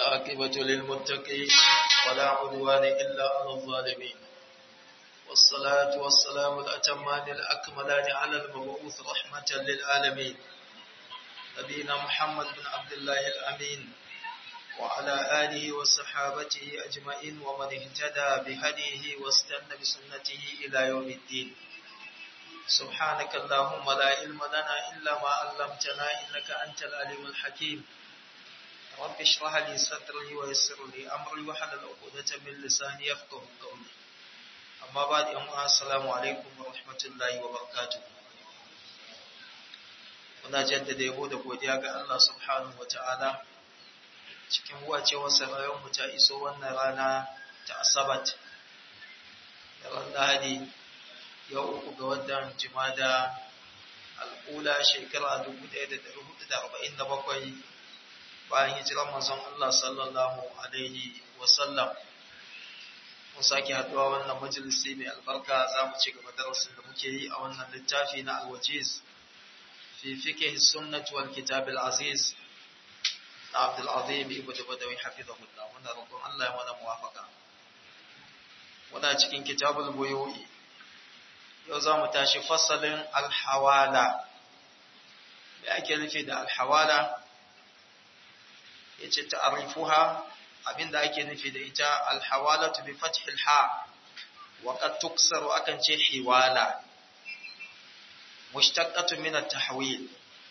والعاقبة للمتقين ولا عدوان إلا على الظالمين والصلاة والسلام الأتمان الأكملان على المبعوث رحمة للعالمين نبينا محمد بن عبد الله الأمين وعلى آله وصحابته أجمعين ومن اهتدى بهديه واستنى بسنته إلى يوم الدين سبحانك اللهم لا علم لنا إلا ما علمتنا إنك أنت العليم الحكيم رب اشرح لي صدري ويسر لي أمري وحلل عقدة من لساني يفقه قولي أما بعد أما السلام عليكم ورحمة الله وبركاته muna jaddada yabo da godiya ga Allah subhanahu ta'ala cikin wacewar mu ta iso wannan rana ta asabat da ran lahadi yau uku ga watan jimada al'ula shekara 1447 bayan hijirar manzon Allah sallallahu alaihi wasallam mun sake haduwa wannan majalisi mai albarka za mu ci gaba darasin da muke yi a wannan littafi na alwajiz fi fiqh sunnah wal kitab al aziz na Abdul Azim ibn Badawi hafizahullah muna roƙon Allah ya mana muwafaka muna cikin kitabul buyu'i yau za mu tashi fasalin alhawala me ake nufi da alhawala ya ce ta'arifuha abinda ake nufi da ita alhawalatu bi fathil ha wa qad tuksaru akan ce hiwala mushtaqatu min at-tahwil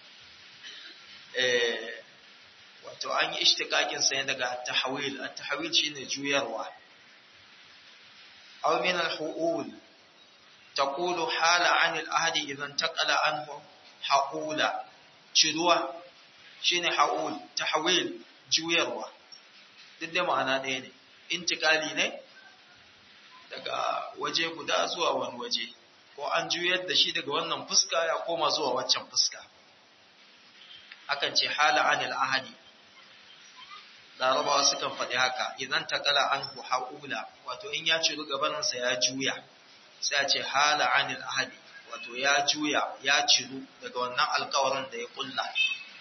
eh wato an yi ishtiqaqin sa daga at-tahwil at-tahwil shine juyarwa aw min al-hu'ul تقول حال عن الأهد إذا انتقل عنه حقولا شدوة شين حقول تحويل جويروا duk da ma'ana ɗaya ne intikali ne daga waje guda zuwa wani waje ko an juyar da shi daga wannan fuska ya koma zuwa waccan fuska hakan ce hala anil ahadi larabawa sukan faɗi haka idan takala an haƙula wato in ya ciru gabaninsa ya juya sai a ce hala anil ahadi wato ya juya ya ciru daga wannan alkawarin da ya kulla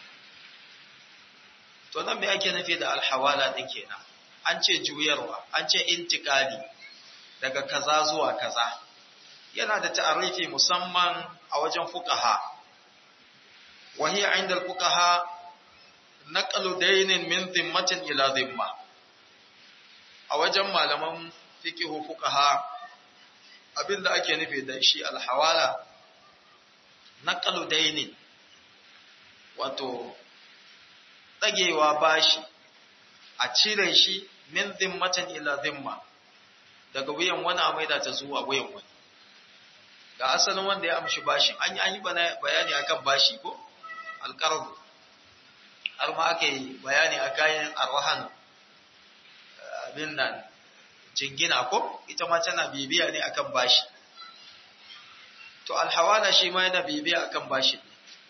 to nan me ake nufi da alhawala din kenan an ce juyarwa an ce intikali daga kaza zuwa kaza yana da ta'arifi musamman a wajen fuqaha wa hiya 'inda al-fuqaha naqlu daynin min dhimmatin ila dhimma a wajen malaman fiqhu fuqaha abin da ake nufi da shi alhawala na daini wato ɗagewa bashi a cire shi min zimmatan ila zimma daga wuyan wani a maida ta zuwa wuyan wani ga asalin wanda ya amshi bashi an yi an yi bayani akan bashi ko alƙarbu har ma aka yi bayani a kayan arwahan abin nan jingina ko ita ma tana bibiya ne akan bashi to alhawala shi ma yana bibiya akan bashi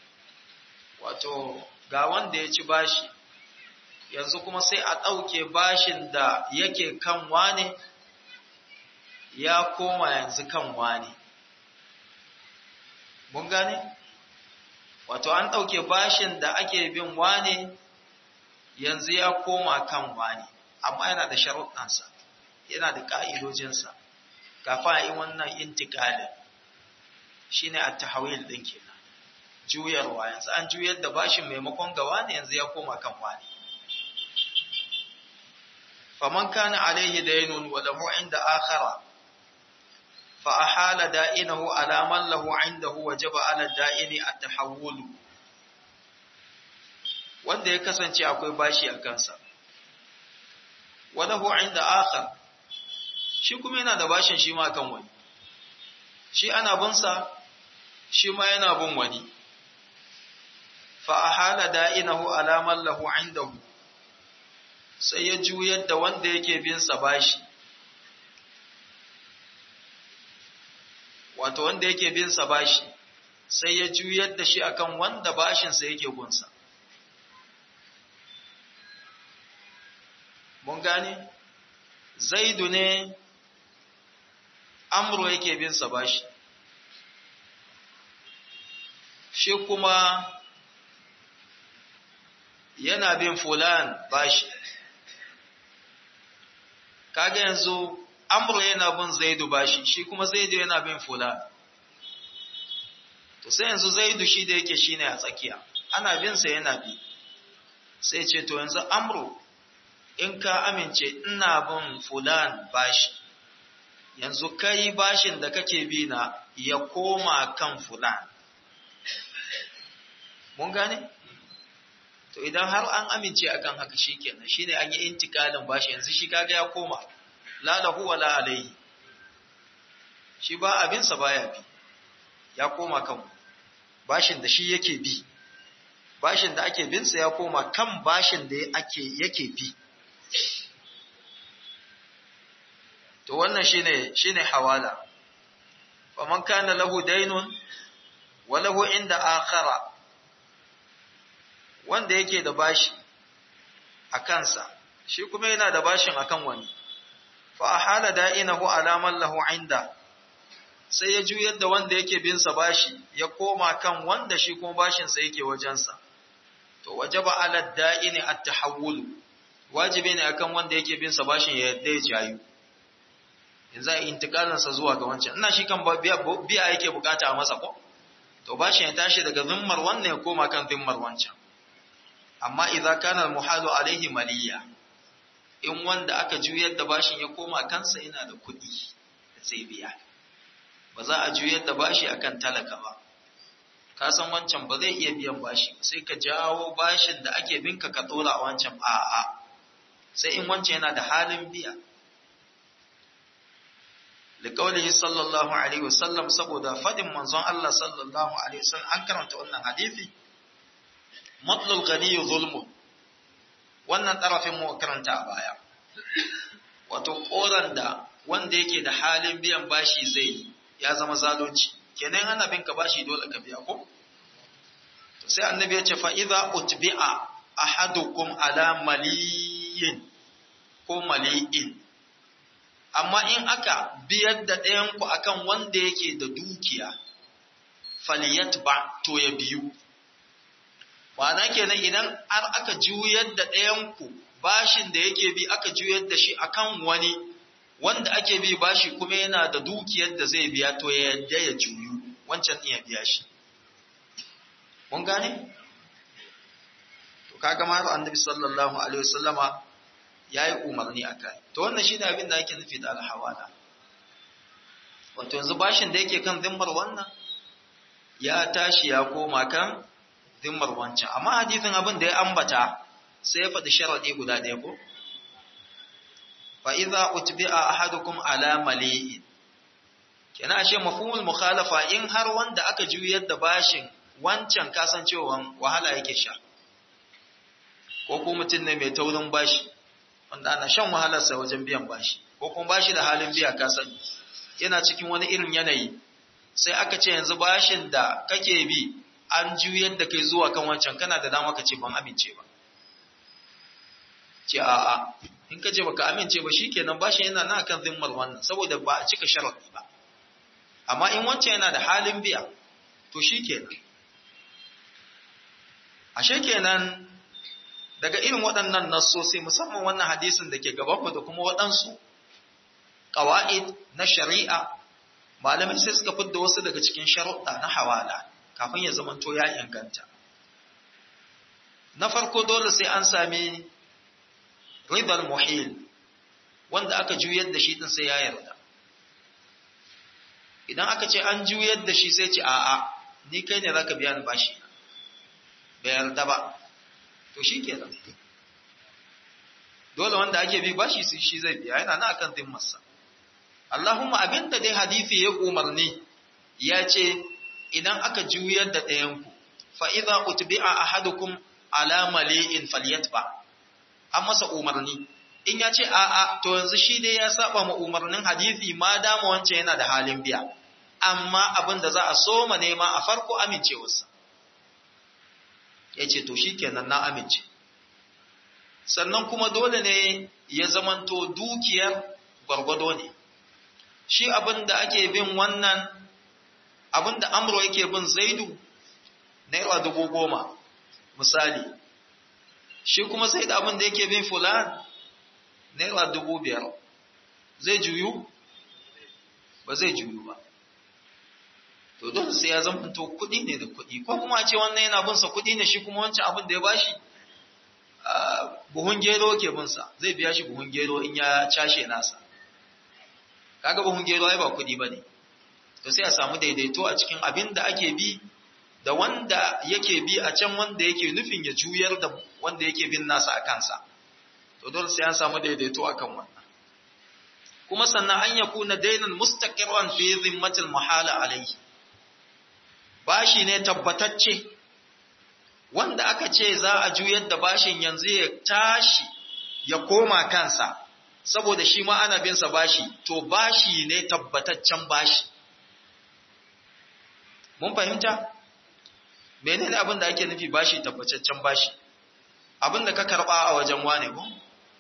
wato ga wanda ya ci bashi yanzu kuma sai a ɗauke bashin da yake kan wane ya koma yanzu kan wane mun gane wato an ɗauke bashin da ake bin wane yanzu ya koma kan wane amma yana da sharuɗansa yana da ƙa'idojinsa kafin a yi wannan intiƙalin shi ne a tahawil ɗin kenan juyarwa yanzu an juyar da bashin maimakon gawa ne yanzu ya koma kan wani faman kana alaihi dainun wa lahu inda akhara fa ahala da'inahu ala man lahu indahu wajaba ala da'ini at-tahawul wanda ya kasance akwai bashi a kansa wa lahu inda akhar shi kuma yana da bashin shi ma kan wani shi ana binsa shi ma yana bin wani fa ahala da'inahu ala man lahu indahu sai ya juyar da wanda yake bin sa bashi wato wanda yake bin sa bashi sai ya juyar da shi akan wanda bashin sa yake gunsa mun gane zaidu ne amro yake bin sa bashi shi kuma yana bin fulan bashi kaga yanzu amru yana bin zaidu bashi shi kuma zaidu yana bin fulan to sai yanzu zaidu shi da yake shine a tsakiya ana bin sa yana bi sai ce to yanzu amru in ka amince ina bin fulan bashi yanzu kai bashin da kake bi na ya koma kan fulan mun gane to idan har an amince akan haka shikenan shine an yi intikalin bashi yanzu shi kaga ya koma la lahu wala alayhi shi ba abin sa baya bi ya koma kan bashin da shi yake bi bashin da ake bin sa ya koma kan bashin da ake yake bi to wannan shine shine hawala faman kana lahu daynun wa lahu inda akhara wanda yake da bashi a kansa shi kuma yana da bashin akan wani fa ahala da'inahu ala man lahu inda sai ya juyar da wanda yake bin sa bashi ya koma kan wanda shi kuma bashin sa yake wajensa to wajaba ala da'ini at-tahawul wajibi ne akan wanda yake bin sa bashin ya yadda ya jayu yanzu a intikalin sa zuwa ga wancan ina shi kan biya biya yake bukata a masa ko to bashin ya tashi daga zimmar wannan ya koma kan zimmar wancan amma idza kana al-muhalu alaihi maliya in wanda aka juyar da bashin ya koma kansa yana da kuɗi da sai biya ba za a juyar da bashi akan talaka ba ka san wancan ba zai iya biyan bashi sai ka jawo bashin da ake binka ka dora a wancan a'a sai in wancan yana da halin biya liqaulihi sallallahu alaihi wasallam saboda fadin manzon Allah sallallahu alaihi wasallam an karanta wannan hadisi matlul ghani zulmun wannan tarafin mu karanta a baya wato koran da wanda yake da halin biyan bashi zai yi ya zama zalunci kenan ana bin ka bashi dole ka biya ko to sai annabi ya ce fa idza utbi'a ahadukum ala maliyin ko mali'in amma in aka biyar da ɗayan ku akan wanda yake da dukiya falyatba to ya biyu Wana kenan idan har aka juyar da ɗayan ku bashin da yake bi aka juyar da shi akan wani wanda ake bi bashi kuma yana da dukiyar da zai biya to ya yadda ya juyu wancan iya biya shi mun gane to kaga ma annabi sallallahu alaihi wasallama yayi umarni akai to wannan shine abin da ake nufi da alhawala wato yanzu bashin da yake kan zimmar wannan ya tashi ya koma kan zimmar wancan amma hadisin abin da ya ambata sai ya faɗi sharadi guda ɗaya ko fa'iza utbi'a ahadukum ala mali'in. Kena ashe mafhumul mukhalafa in har wanda aka juyar da bashin wancan kasancewan wahala yake sha. Ko kuma mutum ne mai taurin bashi, wanda ana shan wahalarsa wajen biyan bashi, ko kuma bashi da halin biya kasan yana cikin wani irin yanayi. Sai aka ce yanzu bashin da kake bi an juyar da kai zuwa kan wancan kana da dama ka ce ban amince ba. Ce a'a, in ka ce baka amince ba shikenan bashin yana nan kan zimmar wannan saboda ba a cika sharadi ba amma in wancan yana da halin biya to shikenan ashe kenan daga irin waɗannan nassosi musamman wannan hadisin da ke gabanmu da kuma waɗansu ƙawa'id na shari'a malamai sai suka fidda wasu daga cikin sharuɗa na hawala kafin ya zamanto ya inganta na farko dole sai an sami ribar muhil wanda aka juyar da shi din sai ya yarda idan aka ce an juyar da shi sai ce a'a ni kai ne zaka biya ni bashi bai yarda ba to shi kenan dole wanda ake bi bashi sai shi zai biya yana na akan zimmarsa Allahumma abinda dai hadisi ya umarni ya ce idan aka juyar da ɗayanku fa idza utbi'a ahadukum ala mali'in falyatba an masa umarni in ya ce a'a to yanzu shi dai ya saba ma umarnin hadisi ma dama wancan yana da halin biya amma abin da za a soma nema a farko amincewarsa ya ce to shi kenan na amince sannan kuma dole ne ya zamanto dukiyar gwargwado ne shi abin da ake bin wannan abin da amro yake bin zaidu naira dubu goma misali shi kuma sai da abin da yake bin fulan naira dubu biyar zai juyu ba zai juyu ba to dole sai ya zama to kuɗi ne da kuɗi ko kuma a ce wannan yana bin sa kuɗi ne shi kuma wancan abin da ya bashi buhun gero ke bin sa zai biya shi buhun gero in ya cashe nasa kaga buhun gero ai ba kuɗi bane to sai a samu daidaito a cikin abin da ake bi da wanda yake bi a can wanda yake nufin ya juyar da wanda yake bin nasa a kansa to dole sai an samu daidaito akan wannan kuma sannan an yakuna dainan mustaqirran fi zimmatil muhala alayhi bashi ne tabbatacce wanda aka ce za a juyar da bashin yanzu ya tashi ya koma kansa saboda shi ma ana bin sa bashi to bashi ne tabbataccen bashi mun fahimta menene abin da ake nufi bashi tabbataccen bashi abin da ka karba a wajen wane ko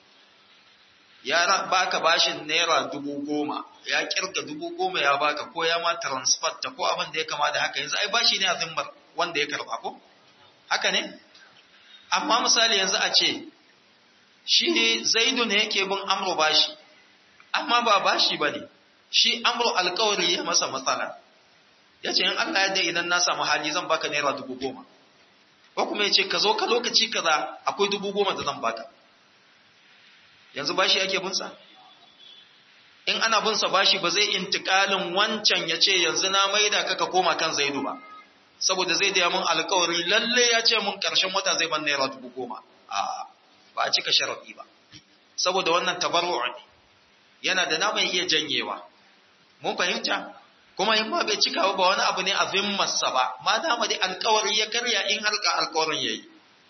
ya baka bashin naira dubu goma ya kirga dubu goma ya baka ko ya ma transfer ta ko abin da ya kama da haka yanzu ai bashi ne a zimmar wanda ya karba ko haka ne amma misali yanzu a ce shi zaidu ne yake bin amro bashi amma ba bashi ba ne shi amro alkawari ya masa matsala ya ce in Allah ya idan na samu hali zan baka naira dubu goma ko kuma ya ce ka zo ka lokaci kaza akwai dubu goma da zan baka yanzu bashi ake bunsa in ana bunsa bashi ba zai intikalin wancan ya ce yanzu na maida ka ka koma kan zaidu ba saboda zai da mun alkawari lalle ya ce mun karshen wata zai ban naira dubu goma a ba a cika sharaɗi ba saboda wannan tabarru ne yana da na mai iya janyewa mun fahimta kuma in ma bai cika ba wani abu ne a zimmarsa ba ma dama dai alkawari ya karya in har ka alkawarin yayi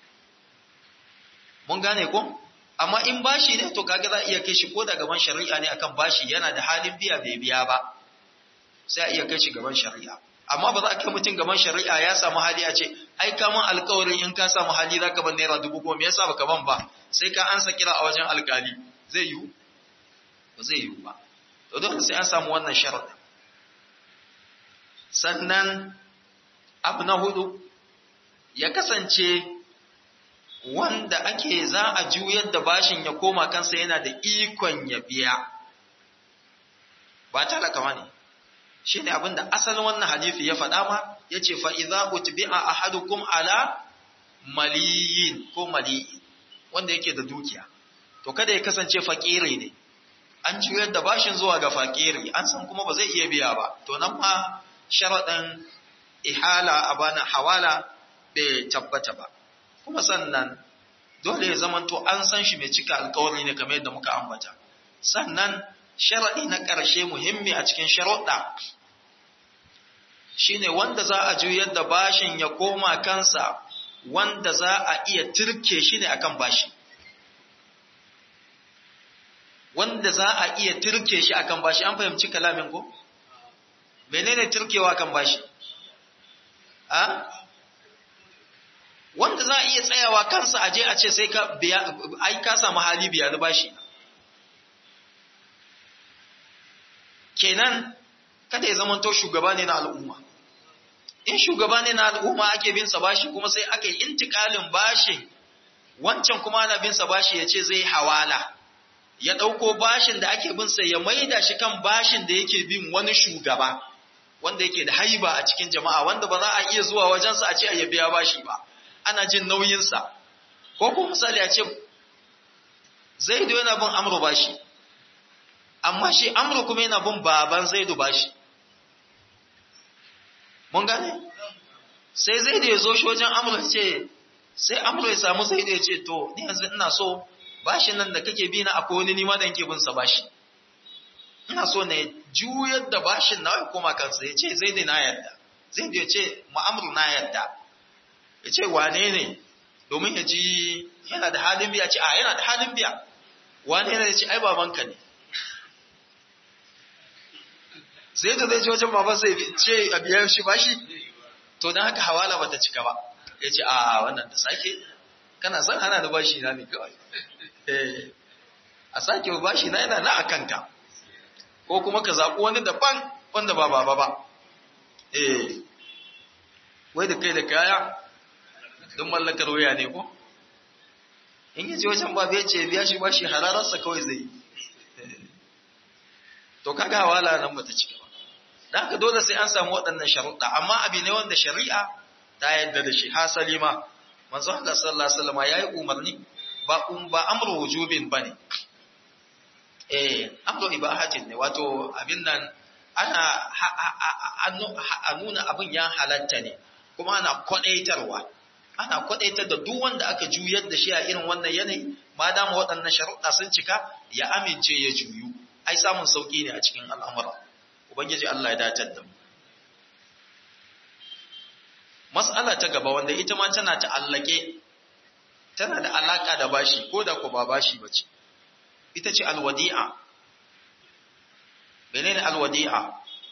mun gane ko amma in bashi ne to kaga za a iya kai shi ko da gaban shari'a ne akan bashi yana da halin biya bai biya ba sai a iya kai shi gaban shari'a amma ba za a kai mutum gaban shari'a ya samu hali a ce ai ka mun alƙawarin in ka samu hali za ka ban naira dubu goma yasa baka ban ba sai ka ansa kira a wajen alƙali zai yiwu ba zai yiwu ba to dole sai an samu wannan sharaɗin sannan abu na hudu ya kasance wanda ake za a juyar da bashin ya koma kansa yana da ikon ya biya ba talaka ba ne shi ne abinda asalin wannan hadithi ya faɗa ma ya ce fa'iza utbi'a a hadukum ala maliyin ko maliyin wanda yake da dukiya to kada ya kasance fakiri ne an juyar da bashin zuwa ga fakiri an san kuma ba zai iya biya ba to nan ma sharaɗin ihala a bana hawala bai tabbata ba kuma sannan dole ya zamanto an san shi mai cika alkawari ne kamar yadda muka ambata sannan sharaɗi na ƙarshe muhimmi a cikin sharuɗa shine wanda za a juyar da bashin ya koma kansa wanda za a iya turke shi ne akan bashi wanda za a iya turke shi akan bashi an fahimci kalamin ko menene turkewa kan bashi a wanda za a iya tsayawa kansa aje a ce sai ka biya ai ka samu hali biya da bashi kenan kada ya zamanto shugaba ne na al'umma in shugaba ne na al'umma ake bin sa bashi kuma sai aka yi intikalin bashi wancan kuma ana bin sa bashi ya ce zai hawala ya ɗauko bashin da ake bin sa ya maida shi kan bashin da yake bin wani shugaba wanda yake da haiba a cikin jama'a wanda ba za a iya zuwa wajensa a ce a biya bashi ba ana jin nauyinsa ko kuma misali a ce zaidu yana bin amru bashi amma shi amru kuma yana bin baban zaidu bashi mun gane sai zaidu ya zo shi wajen amru ce sai amru ya samu zaidu ya ce to ni yanzu ina so bashin nan da kake bi na akwai wani nima da yake bin sa bashi ina so ne juyar da bashin na koma kansa ya ce zaidu na yarda zaidu ya ce mu'amru na yarda ya ce wane ne domin ya ji yana da halin biya ce a yana da halin biya wane ne ya ce ai babanka ne sai da zai ji wajen baban sai ce a biya shi bashi to don haka hawala bata cika ba ya ce a wannan da sake kana son hana da bashi na ne kawai a sake bashi na yana na a kanka ko kuma ka zaɓi wani daban wanda ba baba ba eh wai da kai da kaya don mallakar waya ne ko in yi ce wajen babu ya ce biya shi bashi harararsa kawai zai to kaga hawala nan bata cika ba dan haka dole sai an samu waɗannan sharuɗa amma abi ne wanda shari'a ta yadda da shi hasali ma manzo Allah sallallahu alaihi wasallam yayi umarni ba um ba amru wujubin bane eh amru ibahatin ne wato abin nan ana a nuna abin ya halatta ne kuma ana kwadaitarwa ana kwadaitar da duk wanda aka juyar da shi a irin wannan yanayi ma dama waɗannan sharuɗa sun cika ya amince ya juyu ai samun sauki ne a cikin al'amura ubangiji Allah ya datar da mu mas'ala ta gaba wanda ita ma tana ta'allake tana da alaka da bashi ko da ko ba bashi bace ita ce alwadi'a menene alwadi'a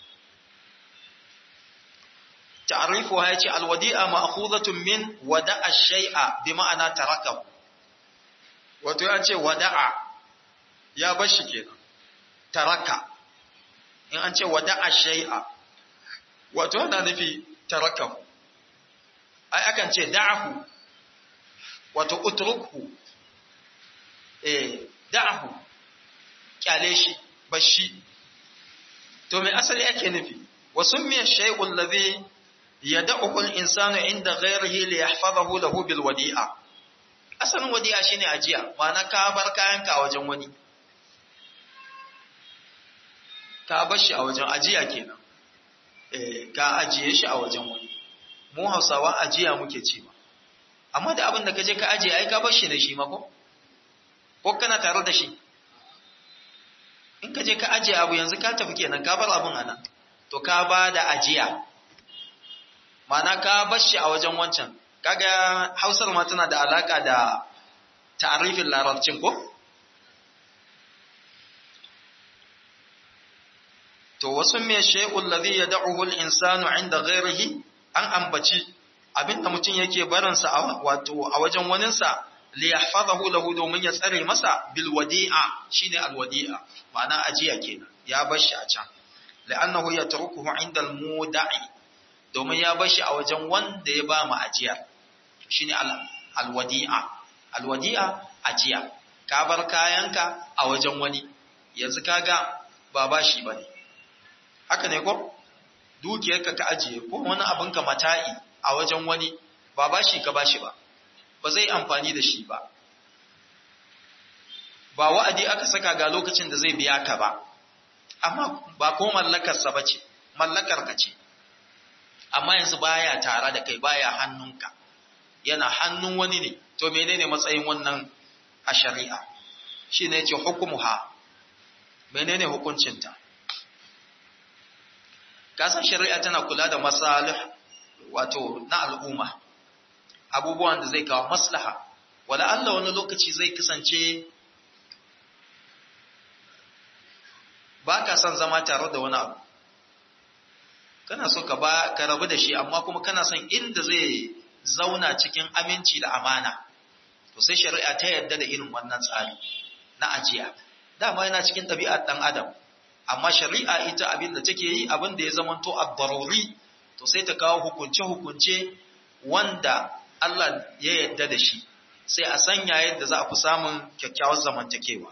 ta'rifuha yace alwadi'a ma'khuzatun min wada'a shay'a bi ma'ana tarakahu wato ya ce wada'a ya bashi kenan taraka in an ce wada'a shay'a wato yana nufi tarakahu ai akan ce da'ahu wato utrukhu eh da'ahu kyale shi bashi to me asali yake nufi wa summiya shay'ul ladhi yad'uhu al-insanu inda ghayrihi li yahfazahu lahu bil wadi'a asalin wadi'a shine ajiya ma'ana ka bar kayanka a wajen wani ka bar shi a wajen ajiya kenan eh ka ajiye shi a wajen wani mu Hausawa ajiya muke cewa amma da abin da kaje ka ajiye ai ka bar shi da shi ma ko ko kana tare da shi in kaje ka ajiye abu yanzu ka tafi kenan ka bar abin anan to ka ba da ajiya ma'ana ka bar shi a wajen wancan kaga Hausar ma tana da alaka da ta'arifin larabcin ko to wasu me shay'ul ladhi yad'uhu al-insanu 'inda ghayrihi an ambaci abinda mutum yake barinsa wato a wajen waninsa li yahfazahu lahu domin ya tsare masa bil wadi'a shine al wadi'a ma'ana ajiya kenan ya bar shi a can la'annahu yatrukuhu 'inda al muda'i domin ya bar shi a wajen wanda ya ba mu ajiya shine al al wadi'a al wadi'a ajiya ka bar kayanka a wajen wani yanzu kaga ba bashi bane haka ne ko dukiyarka ka ajiye ko wani abin ka mata'i a wajen wani ba bashi ka bashi ba ba zai amfani da shi ba ba wa'adi aka saka ga lokacin da zai biya ka ba amma ba ko mallakarsa ba ce mallakar ka ce amma yanzu baya tare da kai baya hannunka yana hannun wani ne to menene matsayin wannan a shari'a shine yace hukumuha menene hukuncinta kasan shari'a tana kula da masalih wato na al'umma abubuwan da zai kawo maslaha wala Allah wani lokaci zai kasance ba ka son zama tare da wani abu kana so ka ba ka rabu da shi amma kuma kana son inda zai zauna cikin aminci da amana to sai shari'a ta yarda da irin wannan tsari na ajiya dama yana cikin ɗabi'ar ɗan adam amma shari'a ita abin da take yi abin da ya zamanto ad-daruri to sai ta kawo hukunce-hukunce wanda Allah ya yarda da shi sai a sanya yadda za a fi samun kyakkyawar zamantakewa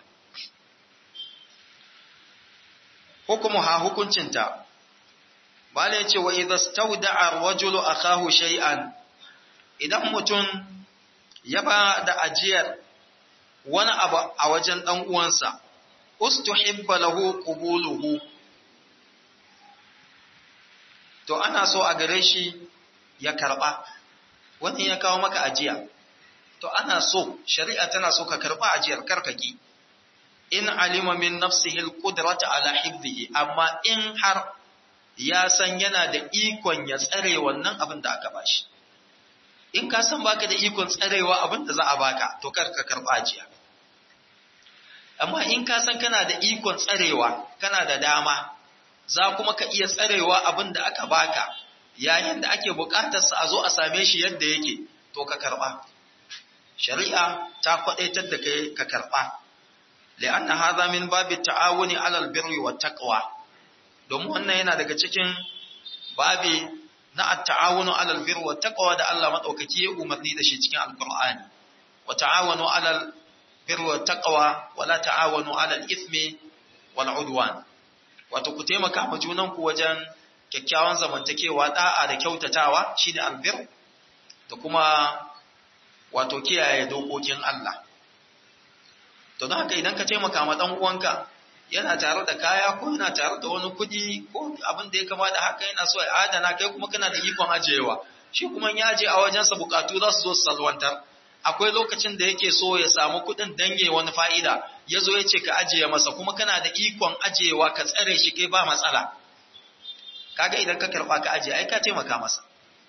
hukumu ha hukuncinta bala ya ce wa idza stawda'a ar-rajulu akahu shay'an idan mutum ya ba da ajiyar wani abu a wajen dan uwansa ustuhibba lahu qubuluhu to ana so a gare shi ya karba wani ya kawo maka ajiya to ana so shari'a tana so ka karba ajiyar karkaki in alima min nafsihi alqudrata ala hifdhihi amma in har ya san yana da ikon ya tsare wannan abin da aka bashi in ka san baka da ikon tsarewa abin da za a baka to kar ka karba ajiya amma in ka san kana da ikon tsarewa kana da dama za kuma ka iya tsarewa abin da aka baka yayin da ake buƙatarsa a zo a same shi yadda yake to ka karɓa shari'a ta kwaɗaitar da kai ka karɓa li'anna hadha min babi ta'awuni 'alal birri wat taqwa domin wannan yana daga cikin babi na at-ta'awunu 'alal birri wat taqwa da Allah madaukaki ya umarni da shi cikin alqur'ani wa ta'awunu 'alal birri wat taqwa wa la ta'awunu 'alal ithmi wal 'udwan wato ku taimaka ma junanku wajen kyakkyawan zamantakewa da'a da kyautatawa shine albir da kuma wato kiyaye dokokin Allah to don haka idan ka taimaka ma dan uwanka yana tare da kaya ko yana tare da wani kuɗi ko abin da ya kama da haka yana so ya adana kai kuma kana da ikon ajiyewa shi kuma ya aje a wajensa bukatu za su zo su salwantar akwai lokacin da yake so ya samu kuɗin dange wani fa'ida ya zo ya ce ka ajiye masa kuma kana da ikon ajiyewa ka tsare shi kai ba matsala kaga idan ka karɓa ka ajiye ai ka taimaka masa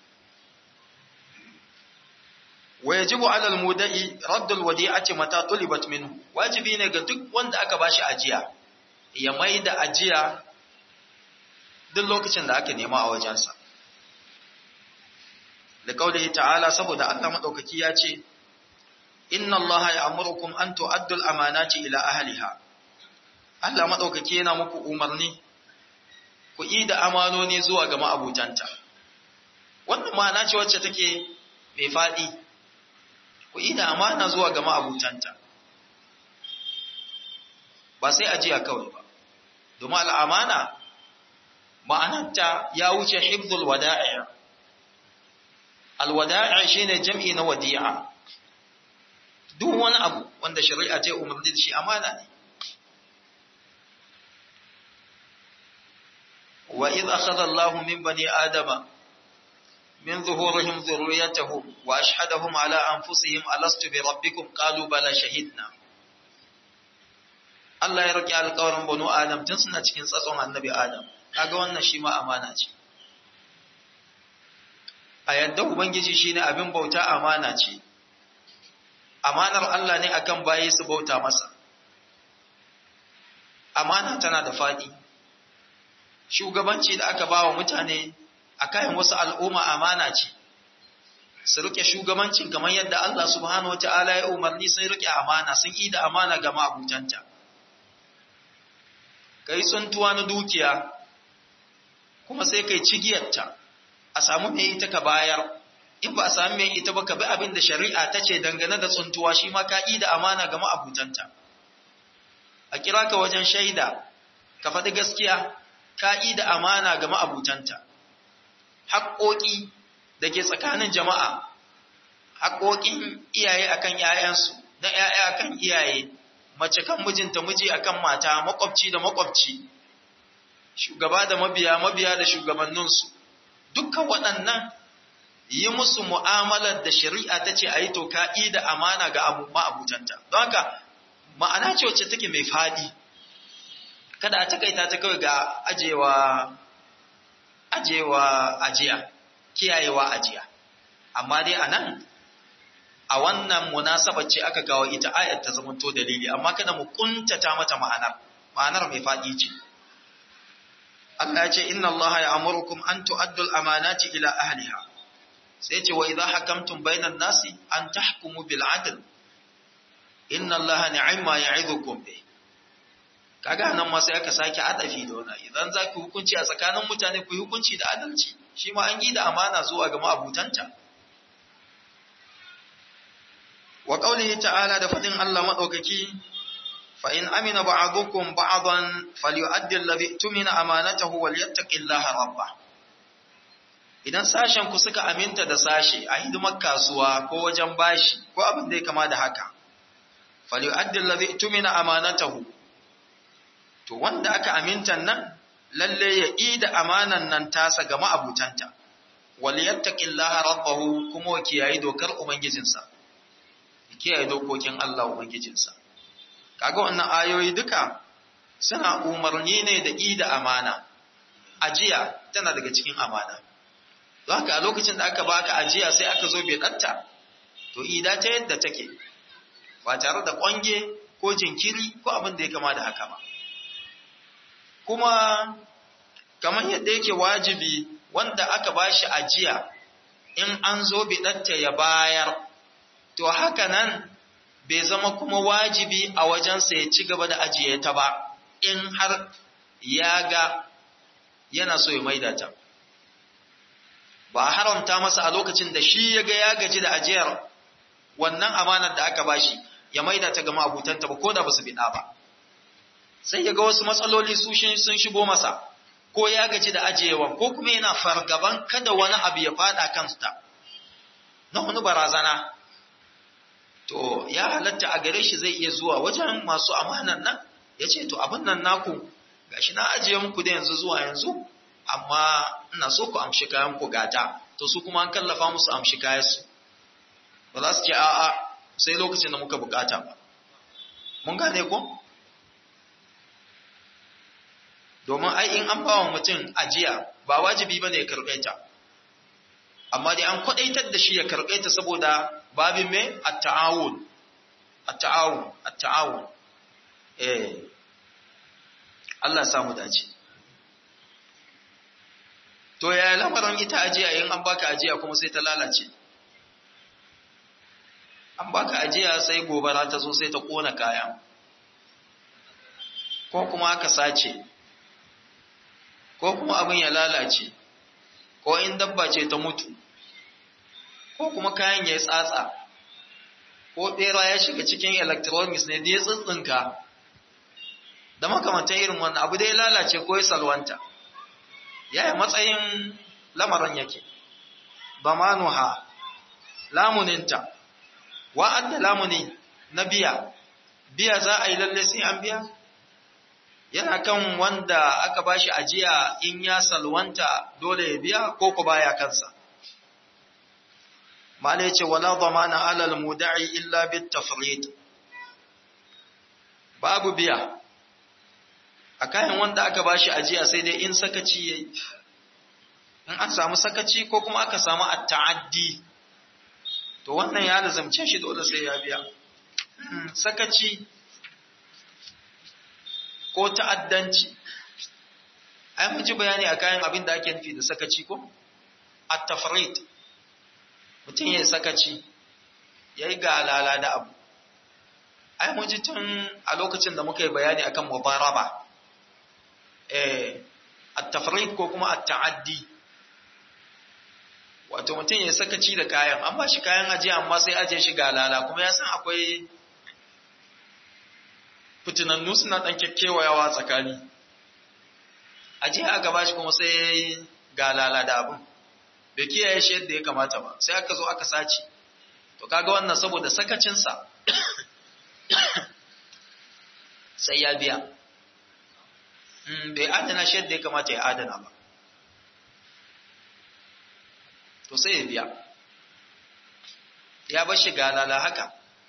wa yajibu ala al-muda'i raddul wadi'ati mata tulibat minhu wajibi ne ga duk wanda aka bashi ajiya ya maida ajiya duk lokacin da aka nema a wajensa da kaulihi ta'ala saboda Allah madaukaki ya ce inna allaha ya'murukum an tu'addu al-amanati ila ahliha Allah madaukaki yana muku umarni ku yi da amanoni zuwa ga ma'abutanta wannan ma'ana ce wacce take mai fadi ku yi da amana zuwa ga ma'abutanta ba sai ajiya kawai ba domin al'amana ma'anarta ya wuce hibzul wada'i alwada'i shine jam'i na wadi'a duk wani abu wanda shari'a ta umarni da shi amana ne wa idh akhadha Allahu min bani adama من ظهورهم ذريتهم وأشهدهم على أنفسهم ألست بربكم قالوا بلى شهدنا Allah ya roƙi alƙawarin banu Adam tun suna cikin tsatson annabi Adam, kaga wannan shi ma amana ce. A yadda Ubangiji shi ne abin bauta amana ce, amanar Allah ne akan bayi su bauta masa. Amana tana da faɗi, shugabanci da aka ba wa mutane a kayan wasu al'umma amana ce, su rike shugabancin kamar yadda Allah subhanahu wa ta'ala ya umarni sun rike amana sun yi da amana ga ma'abutanta. Ka yi tsuntuwa na dukiya, kuma sai kai cigiyarta, a samu mai ita ka bayar, in ba a sami mai ita ba ka bi abin da shari'a ta ce dangane da tsuntuwa shi ma ka yi da amana ga ma'abutanta. A kira ka wajen shaida, ka faɗi gaskiya, ka yi da amana ga ma'abutanta. haƙoƙi da ke tsakanin jama'a, haƙoƙin iyaye akan ‘ya'yansu, na ‘ya'ya akan iyaye, mace kan mijinta miji akan mata, makwabci da makwabci, shugaba da mabiya, mabiya da shugabanninsu, dukkan waɗannan yi musu mu'amalar da shari'a ta ce a yi toka da amana ga abu ma'abutanta. Don haka, ma'ana ce wacce take mai faɗi, kada a takaita ta kawai ga ajewa ajewa ajiya kiyayewa ajiya amma dai anan a wannan munasabar ce aka kawo ita ayat ta zamanto dalili amma kada mu kuntata mata ma'anar ma'anar mai fadi ce Allah ya ce inna Allah ya'murukum an tu'addu al-amanati ila ahliha sai ce wa idha hakamtum bainan nasi an tahkumu bil 'adl inna Allah ni'ma ya'idukum bih kaga nan ma sai aka sake adafi da wannan idan za ku hukunci a tsakanin mutane ku yi hukunci da adalci shi ma an yi da amana zuwa ga ma'abutanta wa qaulihi ta'ala da fadin Allah madaukaki fa in amina ba'dukum ba'dan falyu'addi alladhi tumina amanatahu walyattaqillaha rabbah idan sashen ku suka aminta da sashe a hidimar kasuwa ko wajen bashi ko abin da ya kama da haka falyu'addi alladhi tumina amanatahu to wanda aka amintan nan lalle ya yi da amanan nan tasa ga ma'abutanta wal yattaqillaha rabbahu kuma wa kiyayi dokar ubangijinsa kiyaye dokokin Allah ubangijinsa kaga wannan ayoyi duka suna umarni ne da yi da amana ajiya tana daga cikin amana don haka a lokacin da aka baka ajiya sai aka zo bai datta to ida ta yadda take ba tare da kwange ko jinkiri ko abin da ya kama da haka ba kuma kamar yadda yake wajibi wanda aka bashi ajiya in an zo bidatta ya bayar to haka nan bai zama kuma wajibi a wajensa ya ci gaba da ajiye ta ba in har ya ga yana so ya maida ta ba a haramta masa a lokacin da shi ya ga ya gaji da ajiyar wannan amanar da aka bashi ya maida ta ga ma'abutanta ba ko da ba su bida ba sai ya ga wasu matsaloli su sun shigo masa ko ya gaji da ajiyewan ko kuma yana fargaban kada wani abu ya fada kansa na wani barazana to ya halatta a gare shi zai iya zuwa wajen masu amanan nan ya ce to abin nan naku gashi na ajiye muku da yanzu zuwa yanzu amma ina so ku amshi kayan ku gata to su kuma an kallafa musu amshi kayan su ba za su ce a'a sai lokacin da muka bukata ba mun gane ko domin ai in an bawa mutum ajiya ba wajibi bane ya karbe ta amma dai an kwadaitar da shi ya karbe ta saboda babin me at-ta'awun at-ta'awun at-ta'awun eh Allah ya samu dace to ya lamarin ita ajiya in an baka ajiya kuma sai ta lalace an baka ajiya sai gobara ta zo sai ta kona kaya ko kuma aka sace ko kuma abin ya lalace ko in dabba ce ta mutu ko kuma kayan ya yi tsatsa ko bera ya shiga cikin electronics ne da ya tsintsinka da makamantan irin wannan abu da ya lalace ko ya salwanta yaya matsayin lamarin yake ba manuha lamuninta wa'adda lamuni na biya biya za a yi lalle sai an biya yana kan wanda aka bashi ajiya in ya salwanta dole ya biya ko ku baya kansa malai ce wala zamana alal muda'i illa bit tafrid babu biya a kayan wanda aka bashi ajiya sai dai in sakaci yayi in an samu sakaci ko kuma aka samu at-ta'addi to wannan ya lazamce shi dole sai ya biya sakaci ko ta'addanci ai mun ji bayani a kayan abin da ake nufi da sakaci ko at-tafrid mutum yayi sakaci yayi galala da abu ai mun ji tun a lokacin da muka yi bayani akan mubaraba eh at-tafrid ko kuma at-ta'addi wato mutum ya sakaci da kayan an ba shi kayan ajiya amma sai ajiye shi galala kuma ya san akwai fitinannu suna ɗan kyakkyawayawa tsakani ajiya aka ba shi kuma sai ya yi galala da abin bai kiyaye shi yadda ya kamata ba sai aka zo aka sace to kaga wannan saboda sakacinsa sai ya biya bai adana shi yadda ya kamata ya adana ba to sai ya biya ya bar shi galala haka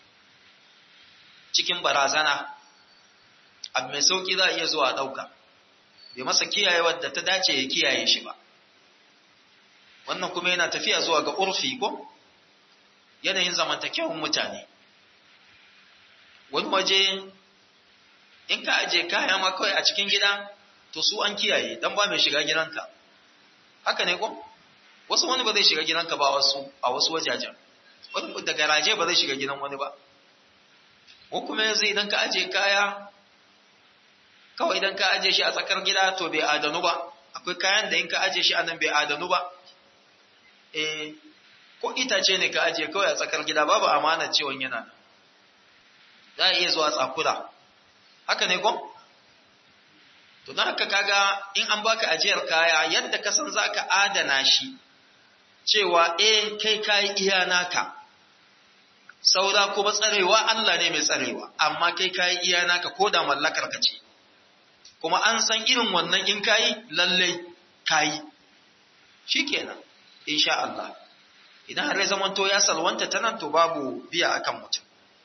cikin barazana abu mai sauki za a iya zuwa ɗauka bai masa kiyaye wadda ta dace ya kiyaye shi ba wannan kuma yana tafiya zuwa ga urfi ko yanayin zamantakewan mutane wani waje in ka aje kaya ma kawai a cikin gida to su an kiyaye dan ba mai shiga gidanka haka ne ko wasu wani ba zai shiga gidanka ba wasu a wasu wajajen wani da garaje ba zai shiga gidan wani ba ko kuma yanzu idan ka aje kaya kawai idan ka aje shi a tsakar gida to bai adanu ba akwai kayan da in ka aje shi a nan bai adanu ba eh ko itace ne ka aje kawai a tsakar gida babu amanar cewa yana za a iya zuwa tsakura haka ne ko to don haka kaga in an baka ajiyar kaya yadda ka san zaka adana shi cewa eh kai kai iya naka saura kuma tsarewa Allah ne mai tsarewa amma kai kai iya naka ko da mallakar ka ce kuma an san irin wannan in kai lalle kai shikenan insha Allah idan har ya zamanto ya salwanta ta nan to babu biya akan mutum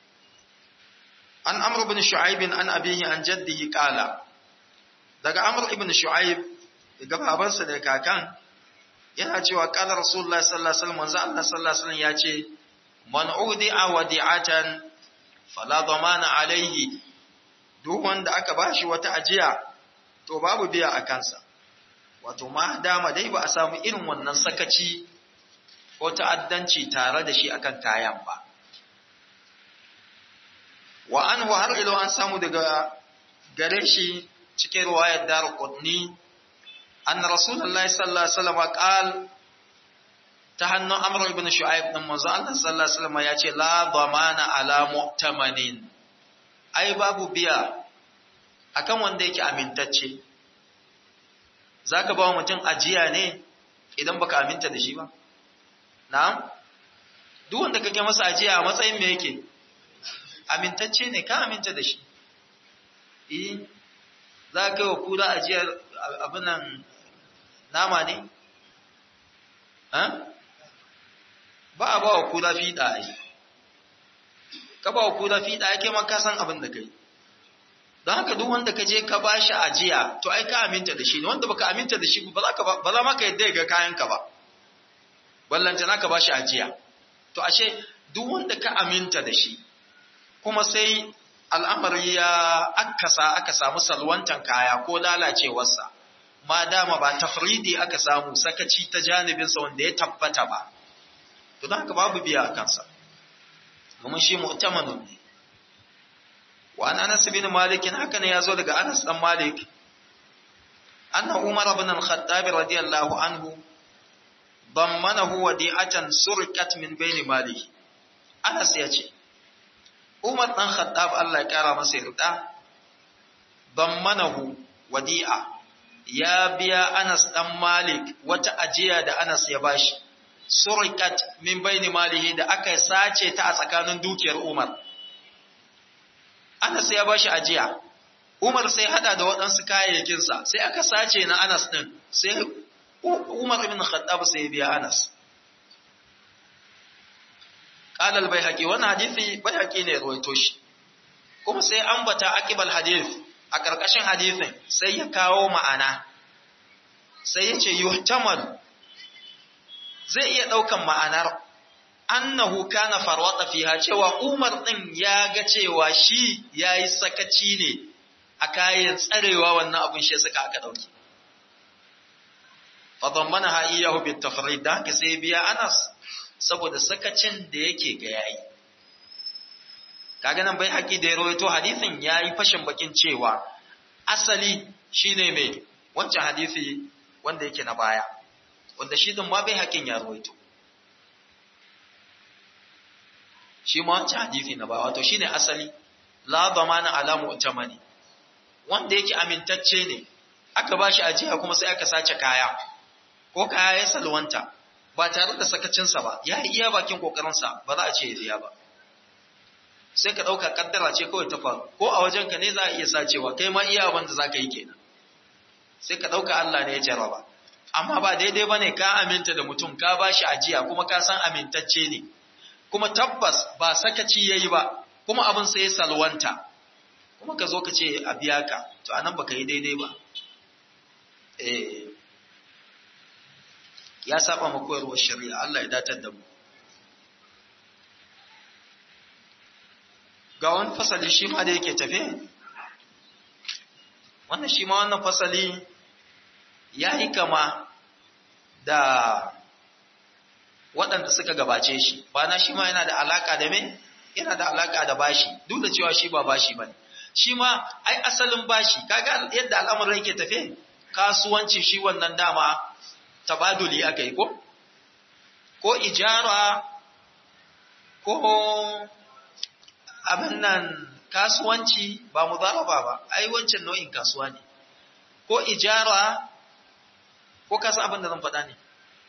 an amr ibn shu'aib an abihi an jaddihi qala daga amr ibn shu'aib daga babansa da kakan yana cewa qala rasulullahi sallallahu alaihi wasallam manzo Allah sallallahu alaihi wasallam yace man udi'a wadi'atan fala dhamana alaihi duk wanda aka bashi wata ajiya to babu biya a kansa wato ma dama dai ba a samu irin wannan sakaci ko ta'addanci tare da shi akan kayan ba wa anhu har ilo an samu daga gare shi cikin ruwayar dar qudni anna rasulullahi sallallahu alaihi wasallam qal ta hannun amr ibn shu'aib din manzo Allah sallallahu alaihi wasallam ya ce la dhamana ala mu'tamanin ai babu biya akan wanda yake amintacce za ka ba wa mutum ajiya ne idan baka aminta da shi ba na'am duk wanda kake masa ajiya a matsayin me yake amintacce ne ka aminta da shi eh za ka yi wa kura ajiyar abinan nama ne ba a ba wa kura fiɗa a yi ka ba wa kura fiɗa ya kai maka san abin da kai don haka duk wanda ka je ka ba shi ajiya to ai ka aminta da shi ne wanda baka aminta da shi ba za maka yadda ga kayanka ba ballanta na ka ba shi ajiya to ashe duk wanda ka aminta da shi kuma sai al'amari ya akasa aka samu salwantan kaya ko lalacewarsa ma dama ba tafridi aka samu sakaci ta janibinsa wanda ya tabbata ba to don haka babu biya a kansa domin shi mu'tamanun ne wa an anas bin malik haka ne yazo daga anas dan malik anna umar ibn al-khattab radiyallahu anhu dammanahu wadi'atan surqat min bayni malihi anas yace umar dan khattab Allah ya kara masa yarda dammanahu wadi'a ya biya anas dan malik wata ajiya da anas ya bashi surqat min bayni malihi da aka sace ta a tsakanin dukiyar umar Anas ya bashi ajiya. Umar sai hada da waɗansu kayayyakinsa, sai aka sace na Anas ɗin, sai Umar ibn Khattab sai biya Anas. Qala al-Baihaqi wannan hadisi Baihaqi ne ruwaito shi. Kuma sai ambata aqibal hadith a ƙarƙashin hadisin sai ya kawo ma'ana. Sai ya ce yuhtamal zai iya ɗaukan ma'anar annahu kana farwata fiha cewa Umar din ya ga cewa shi yayi sakaci ne a kayan tsarewa wannan abun shi suka aka dauki fadammana ha iyahu bit tafrid da ka sai biya Anas saboda sakacin da yake ga yayi kaga nan bai haƙi da ya rawaito hadisin yayi fashin bakin cewa asali shine mai wancan hadisi wanda yake na baya wanda shi din ma bai haƙin ya rawaito shi ma wancan hadisi na ba wato shine asali la zamana ala mu'tamani wanda yake amintacce ne aka bashi ajiya kuma sai aka sace kaya ko kaya ya salwanta ba tare da sakacinsa ba ya yi iya bakin kokarinsa ba za a ce ya biya ba sai ka ɗauka kaddara ce kawai ta faru ko a wajenka ne za a iya sacewa kai ma iya abin da za ka yi kenan sai ka ɗauka Allah ne ya jarraba amma ba daidai ba ne ka aminta da mutum ka bashi ajiya kuma ka san amintacce ne kuma tabbas ba sakaci yayi ba kuma abin sai salwanta kuma ka zo ka ce a biya ka to anan baka yi daidai ba eh ya saba ma koyarwar shari'a Allah ya datar da mu ga wani fasali shi ma da yake tafe wannan shi ma wannan fasali ya yi kama da waɗanda suka gabace shi ba na shi ma yana da alaka da me yana da alaka da bashi duk da cewa shi ba bashi bane shi ma ai asalin bashi kaga yadda al'amuran yake tafe kasuwanci shi wannan dama tabaduli aka yi ko ko ijara ko abin nan kasuwanci ba muzaraba ba ai wancan nau'in kasuwa ne ko ijara ko kasa abin da zan faɗa ne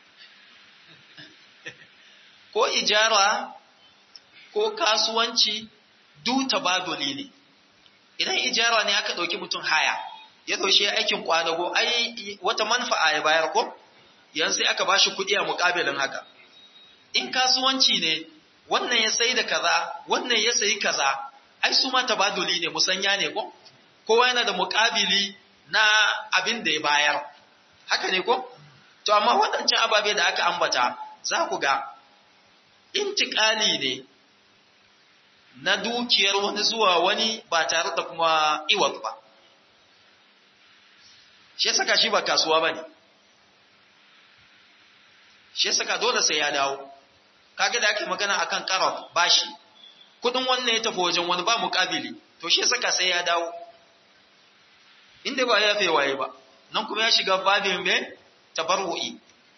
ko ijara ko kasuwanci du tabaduli ne idan ijara ne aka ɗauki mutum haya ya ɗaushe aikin kwadago ai wata manfa'a ya bayar ko yanzu sai aka bashi kuɗi a muƙabilin haka in kasuwanci ne wannan ya sai da kaza wannan ya sayi kaza ai su ma tabaduli ne musanya ne ko kowa yana da muƙabili na abin da ya bayar haka ne ko to amma waɗancan ababe da aka ambata za ku ga intikali ne na dukiyar wani zuwa wani ba tare da kuma iwat ba shi ya saka shi ba kasuwa ba ne shi ya saka dole sai ya dawo kaga da ake magana akan karaf bashi kudin wannan ya tafi wajen wani ba muƙabili to shi ya saka sai ya dawo inda ba ya fi waye ba nan kuma ya shiga babin mai tabarru'i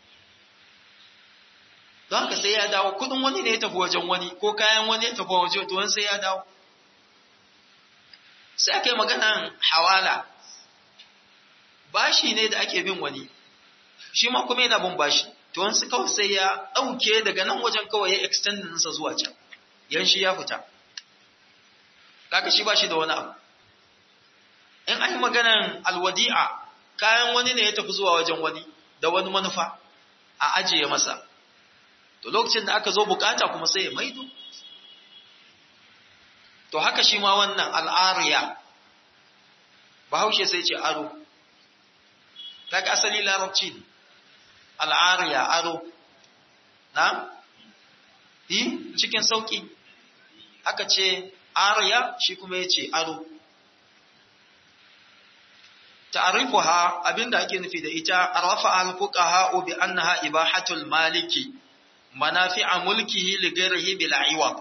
don haka sai ya dawo kudin wani ne ya tafi wajen wani ko kayan wani ya tafi wajen to wani sai ya dawo sai aka yi maganan hawala bashi ne da ake bin wani shi ma kuma yana bin bashi to wansu kawai sai ya ɗauke daga nan wajen kawai ya extend ɗinsa zuwa can yan shi ya fita kaga shi bashi da wani abu in an yi maganan alwadi'a kayan wani ne ya tafi zuwa wajen wani da wani manufa a ajiye masa to lokacin da aka zo bukata kuma sai ya maido to haka shi ma wannan al'ariya bahaushe sai ce aro kaga asali larabci ne al'ariya aro na yi cikin sauki aka ce ariya shi kuma ya ce aro ta'arifuha abinda ake nufi da ita arrafa al-fuqaha bi annaha ibahatul maliki manafi'a mulkihi li ghayrihi bil iwad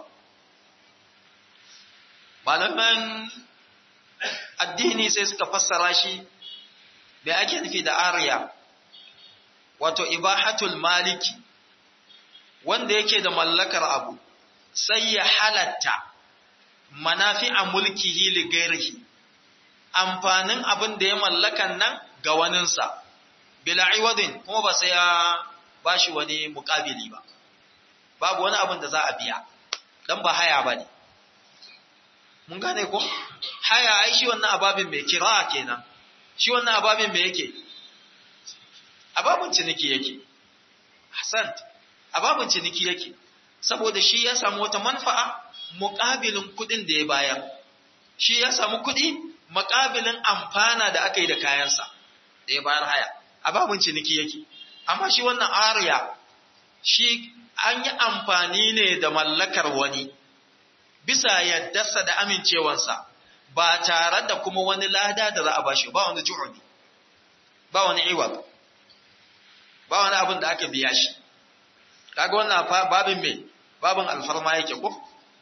malaman addini sai suka fassara shi me ake nufi da ariya wato ibahatul maliki wanda yake da mallakar abu sai ya halatta manafi'a mulkihi li ghayrihi amfanin abin da ya mallakan nan ga waninsa, bila iwadin kuma ba sai ya ba shi wani mukabili ba, babu wani abin da za a biya, don ba haya ba ne. Mun gane ko? Haya ai shi wannan ababin mai kira kenan, shi wannan ababin mai yake? Ababin ciniki yake. Hassan, ababin ciniki yake, saboda shi ya samu wata manfa'a mukabilin kuɗin da ya bayar. Shi ya samu kuɗi makabilin amfana da aka yi da kayansa da ya bayar haya a babin ciniki yake amma shi wannan ariya shi an yi amfani ne da mallakar wani bisa yaddarsa da amincewansa ba tare da kuma wani lada da za a bashi ba wani ju'uni ba wani iwab ba wani abin da aka biya shi kaga wannan babin mai babin alfarma yake ko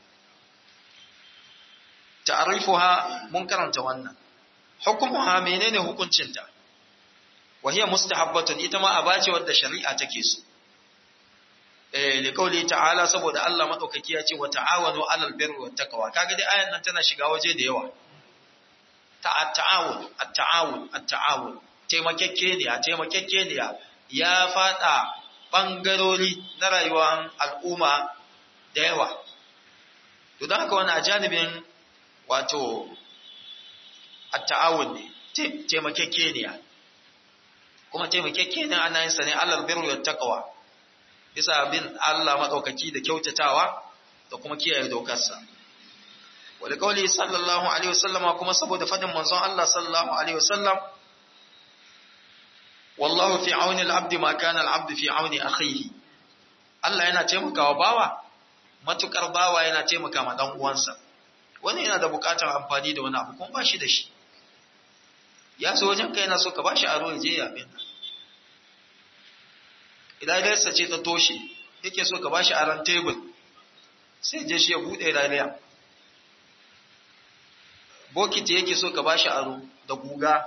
ta'rifuha mun karanta wannan hukumuha menene hukuncinta wa hiya mustahabbatun ita ma abace wadda shari'a take so eh li qawli ta'ala saboda Allah madaukaki ya ce wa ta'awanu 'alal birri wat taqwa kaga dai ayan nan tana shiga waje da yawa ta'awun at-ta'awun at-ta'awun taimakekeniya taimakekeniya ya fada bangarori na rayuwar al'umma da yawa to don haka wani a janibin wato at-ta'awun ne taimakekeniya kuma taimakekeniya ana yin sa ne alal birri wat taqwa bisa bin Allah madaukaki da kyautatawa da kuma kiyaye dokarsa wal qawli sallallahu alaihi wasallama kuma saboda fadin manzon Allah sallallahu alaihi wasallam wallahu fi auni al-abdi ma kana al-abdu fi auni akhihi Allah yana taimakawa bawa matukar bawa yana taimaka ma dan uwansa wani yana da bukatar amfani da wani abu kuma ba shi da shi ya so wajen kai yana so ka ba shi aro ya je ya bin idan dai ce ta toshe yake so ka ba shi aron tebul sai je shi ya bude rariya bokiti yake so ka ba shi aro da guga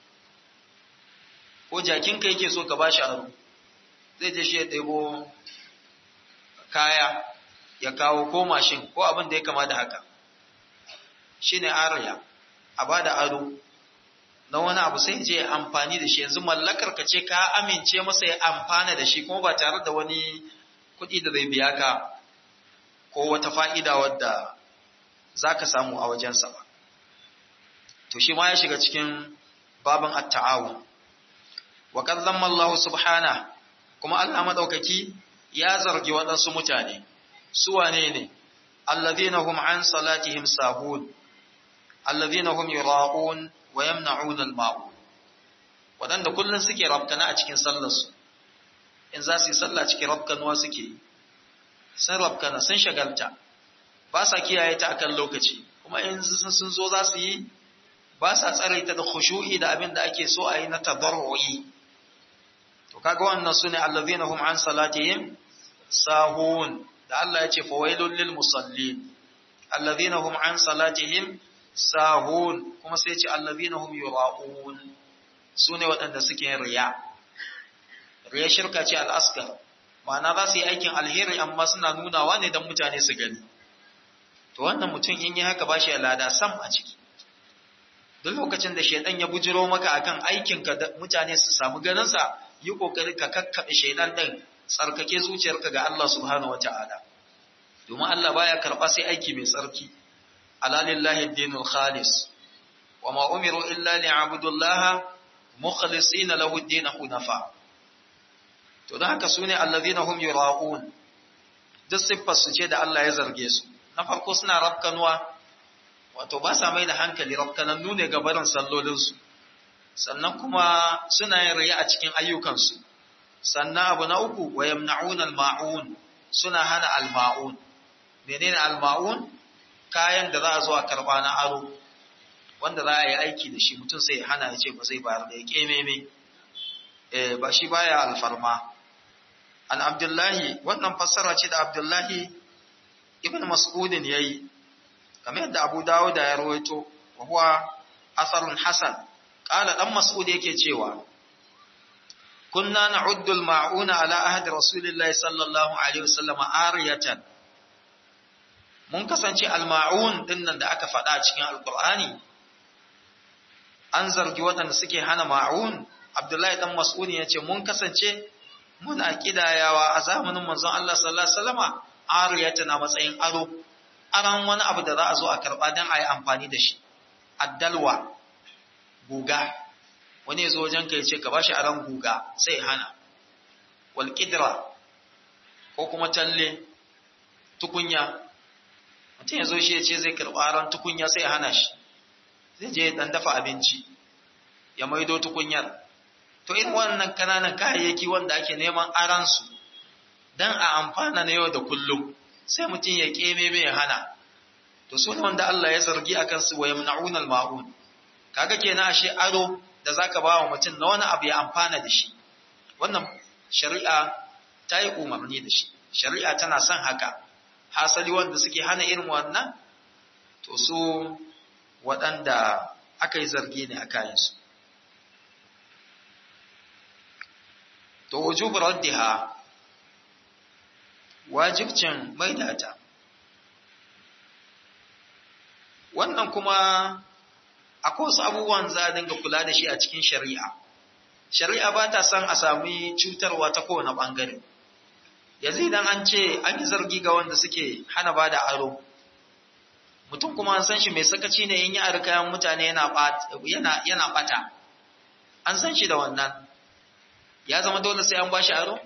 ko jakinka yake so ka ba shi aro zai je shi ya ɗebo kaya ya kawo ko mashin ko abin da ya kama da haka shi ne ariya a ba da aro na wani abu sai je amfani da shi yanzu mallakar ka ce ka amince masa ya amfana da shi kuma ba tare da wani kuɗi da zai biya ka ko wata fa'ida wadda za ka samu a wajensa ba to shi ma ya shiga cikin babin at-ta'awun wa qad zamma Allah subhanahu kuma Allah madaukaki ya zargi waɗansu mutane su wane ne alladhina hum an salatihim sahun alladhina hum yura'un wa yamna'un al-ma'un wadanda kullun suke rabkana a cikin sallar su in za su yi sallah cikin rabkanuwa suke sun rabkana sun shagalta ba sa kiyaye ta akan lokaci kuma in sun zo za su yi ba sa tsare ta da khushu'i da abin da ake so a yi na tadarru'i to kaga wannan sune allazina hum an salatihim sahun da Allah ya ce fawailul lil musallin allazina hum an salatihim sahun kuma sai ce allazina hum yura'un sune waɗanda suke yin riya riya shirka ce al-asghar ma'ana za su yi aikin alheri amma suna nunawa ne don mutane su gani to wannan mutum in yi haka ba shi lada sam a ciki duk lokacin da shaidan ya bujiro maka akan aikinka da mutane su samu ganinsa yi kokari ka kakkaɓe shaidan ɗin tsarkake zuciyarka ga Allah subhanahu wata'ala domin Allah baya karɓa sai aiki mai tsarki alalillahi dinul khalis wa ma umiru illa li'abudullaha mukhlisina lahu ad-din hunafa to dan haka sune allazina hum yura'un duk siffar su ce da Allah ya zarge su na farko suna rafkanuwa wato ba sa mai da hankali rafkanannu ne ga barin sallolinsu sannan kuma suna yin riya a cikin ayyukansu sannan abu na uku wa yamna'un al-ma'un suna hana al-ma'un menene al-ma'un kayan da za a zo a karba na aro wanda za a yi aiki da shi mutum sai ya hana ya ce ba zai bayar da ya kememe eh ba shi baya alfarma an abdullahi wannan fassara ce da abdullahi ibn mas'udin yayi kamar yadda Abu Dawud ya rawaito wa huwa asarun hasan qala dan Mas'ud yake cewa kunna na'uddu al-ma'una ala ahdi rasulillahi sallallahu alaihi wasallam ariyatan mun kasance al-ma'un dinnan da aka faɗa cikin alqur'ani an zargi waɗanda suke hana ma'un Abdullahi dan Mas'ud yace mun kasance muna kidayawa a zamanin manzon Allah sallallahu alaihi wasallama ariyatan a matsayin aro aran wani abu da za a zo a karɓa don a yi amfani da shi addalwa guga wani ya zo wajen ka ya ce ka ba shi aran guga sai hana walƙidra ko kuma talle tukunya mutum ya zo shi ya ce zai karɓa aran tukunya sai hana shi zai je dan dafa abinci ya maido tukunyar to irin wannan kananan kayayyaki wanda ake neman aransu don a amfana na yau da kullum sai mutum ya keme mai hana to su ne wanda Allah ya zargi a kansu wa yamna'un al-ma'un kaga kenan ashe aro da zaka ba wa mutum na wani abu ya amfana da shi wannan shari'a ta yi umarni da shi shari'a tana son haka hasali wanda suke hana irin wannan to su waɗanda aka yi zargi ne a kayansu to wujubu raddiha wajibcin maidata wannan kuma akwai wasu abubuwan za a dinga kula da shi a cikin shari'a shari'a ba ta son a sami cutarwa ta kowane ɓangare yanzu idan an ce an yi zargi ga wanda suke hana ba da aro mutum kuma an san shi mai sakaci ne in yi ari kayan mutane yana ɓata an san shi da wannan ya zama dole sai an ba shi aro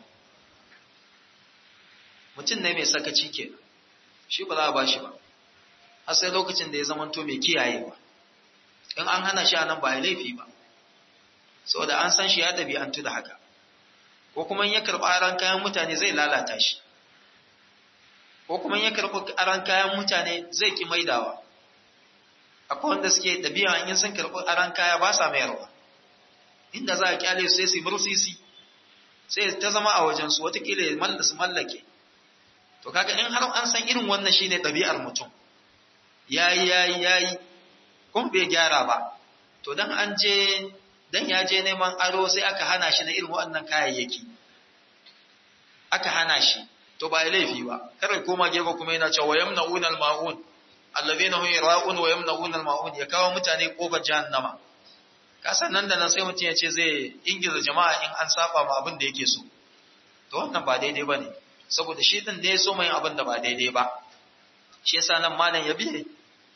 mutum ne mai sakaci ke shi ba za a ba shi ba har sai lokacin da ya zamanto mai kiyayewa in an hana shi a nan ba ya laifi ba saboda an san shi ya ɗabi'antu da haka ko kuma ya karɓi aran kayan mutane zai lalata shi ko kuma ya karɓi aran kayan mutane zai ki maidawa akwai wanda suke ɗabi'a in sun karɓi aran kaya ba sa mayarwa inda za a kyale su sai su bursisi sai ta zama a wajensu watakila ya su mallake to kaga in har an san irin wannan shine ɗabi'ar mutum yayi yayi yayi kun bai gyara ba to dan an je dan ya je neman aro sai aka hana shi na irin waɗannan kayayyaki aka hana shi to ba laifi ba kar koma gefe kuma yana cewa yamna'una al-ma'un allazina hum yara'un wa yamna'una al-ma'un ya kawo mutane kofar jahannama ka san nan da nan sai mutum ya ce zai ingiza jama'a in an saba ma abin da yake so to wannan ba daidai bane saboda shi din da ya so mai abin da ba daidai ba shi yasa nan malam ya biye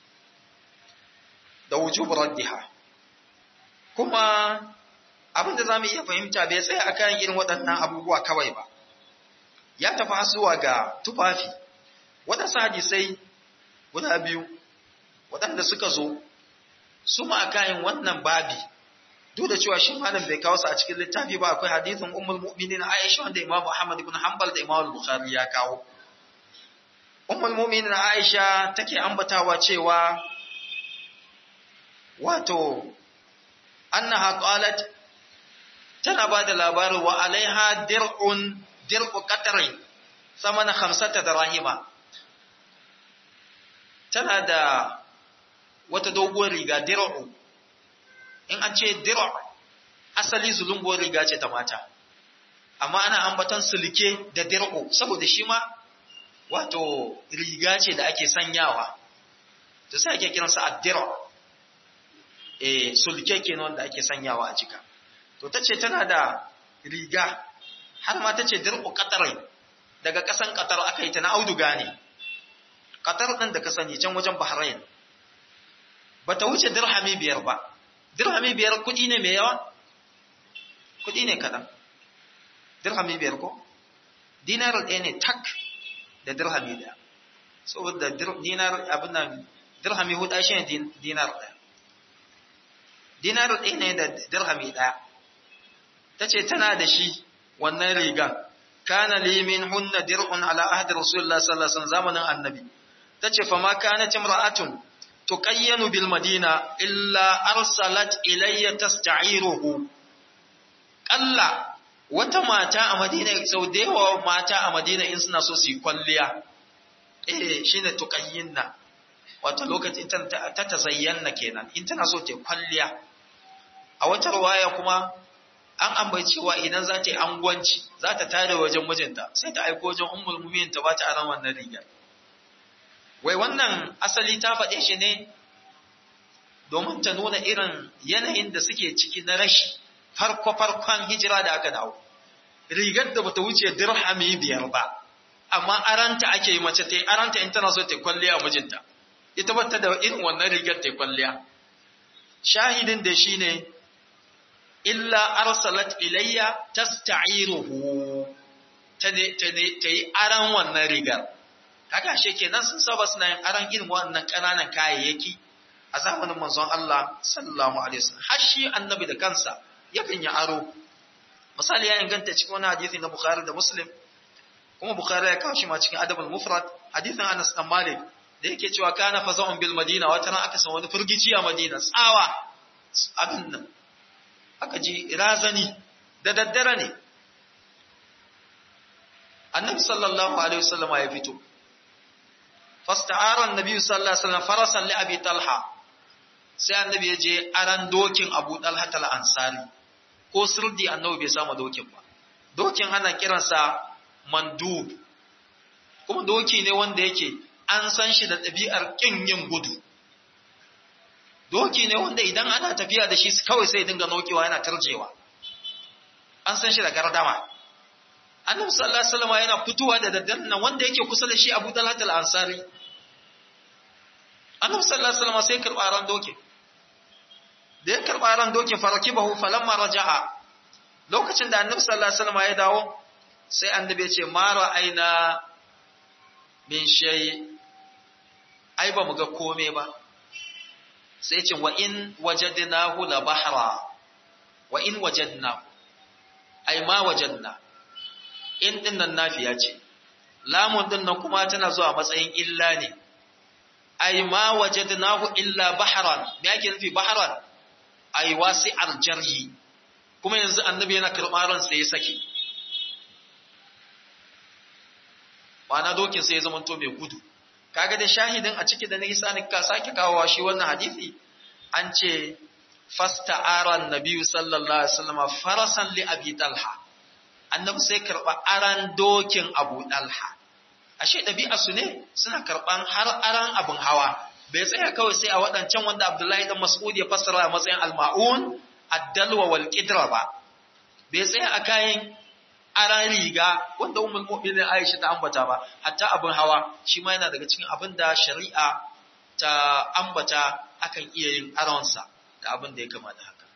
da wujub raddiha kuma abin da zamu iya fahimta bai tsaya akan irin waɗannan abubuwa kawai ba ya tafi zuwa ga tufafi waɗansu hadisai guda biyu waɗanda suka zo su ma akan wannan babi duk da cewa shi malam bai kawo su a cikin littafi ba akwai hadithin ummul mu'minin Aisha wanda Imam Muhammad ibn Hanbal da Imam Bukhari ya kawo ummul mu'minin Aisha take ambatawa cewa wato annaha qalat tana ba da labarin wa alaiha dir'un dir'u qatri samana khamsata dirahima tana da wata doguwar riga dir'u in an ce dir'u asali zulunguwar riga ce ta mata amma ana ambaton sulke da dir'u saboda shi ma wato riga ce da ake sanyawa to sai ake kiransa ad-dir'u eh sulke kenan wanda ake sanyawa a jika to tace tana da riga har ma tace dirqu qatarai daga kasan qatar aka yi ta na auduga ne qatar din da ka sani can wajen bahrain bata wuce dirhami biyar ba dirhami biyar kudi ne mai yawa kudi ne kadan dirhami biyar ko dinar ɗaya ne tak da dirhami ɗaya saboda dinar abin nan dirhami hudu shi ne dinar ɗaya dinar ɗaya ne da dirhami ɗaya ta ce tana da shi wannan riga kana limin hunna dir'un ala ahdi rasulullah sallallahu alaihi zamanin annabi ta ce fama kana timra'atun tuqayyanu bil madina illa arsalat ilayya tasta'iruhu qalla wata mata a madina sau da yawa mata a madina in suna so su yi kwalliya eh shine tuqayyinna wato lokacin ta ta zayyana kenan in tana so ta kwalliya a wata ruwaya kuma an ambaci cewa idan za ta yi angwanci za ta tada wajen mijinta sai ta aiko wajen ummul mu'minin ta bata aran wannan rigar wai wannan asali ta faɗe shi ne domin ta nuna irin yanayin da suke ciki na rashi farko farkon hijira da aka dawo rigar da bata wuce dirhami biyar ba amma aranta ake yi mace ta yi aranta in tana so ta kwalliya mijinta ita bata da irin wannan rigar ta kwalliya shahidin da shi ne illa arsalat ilayya tasta'iruhu ta ta yi aran wannan rigar kaga shi kenan sun saba suna yin aran irin wannan ƙananan kayayyaki a zamanin manzon Allah sallallahu alaihi wasallam har shi annabi da kansa yakan yi aro misali ya inganta cikin wani hadisi na Bukhari da Muslim kuma Bukhari ya kawo shi ma cikin Adabul Mufrad hadisin Anas dan Malik da yake cewa kana faza'un bil Madina wata ran aka san wani furgici a Madina tsawa abin nan aka ji razani da daddare ne Annabi sallallahu alaihi wasallam ya fito fasta'ara annabi sallallahu alaihi wasallam farasan li Abi Talha sai annabi ya je aran dokin Abu Talha al-Ansari ko sirdi annabi bai samu dokin ba dokin ana kiransa mandub kuma doki ne wanda yake an san shi da ɗabi'ar ƙin yin gudu doki ne wanda idan ana tafiya da shi kawai sai dinga nokewa yana tarjewa an san shi da gardama annabi sallallahu alaihi wasallam yana fitowa da daddaren nan wanda yake kusa da shi Abu Talhat al-Ansari annabi sallallahu alaihi wasallam sai karɓa ran dokin da ya karɓa ran dokin farakibahu falamma raja'a lokacin da annabi sallallahu alaihi wasallam ya dawo sai annabi ya ce ma ra'aina min shay ai ba mu ga kome ba sai ce wa in wajadnahu la bahra wa in wajadnahu ai ma wajadna in din nan nafiya ce lamun din nan kuma tana zuwa matsayin illa ne ai ma wajadnahu illa bahran me yake nufi bahran ai wasi'ar jarhi kuma yanzu annabi yana karɓar ran sai ya saki ma'ana dokin sai ya zama to mai gudu kaga da shahidin a ciki da na isa ne ka sake kawowa shi wannan hadisi an ce fasta'ara annabi sallallahu alaihi wasallam farasan li abi talha annabi sai karba aran dokin abu talha ashe ɗabi'a su ne suna karban har aran abin hawa bai tsaya kawai sai a waɗancan wanda abdullahi dan mas'ud ya fassara a matsayin al-ma'un ad-dalwa wal qidra ba bai tsaya a kayan aran riga wanda ummul mu'minin Aisha ta ambata ba hatta abin hawa shi ma yana daga cikin abin da shari'a ta ambata akan iya yin aronsa da abin da ya kama da haka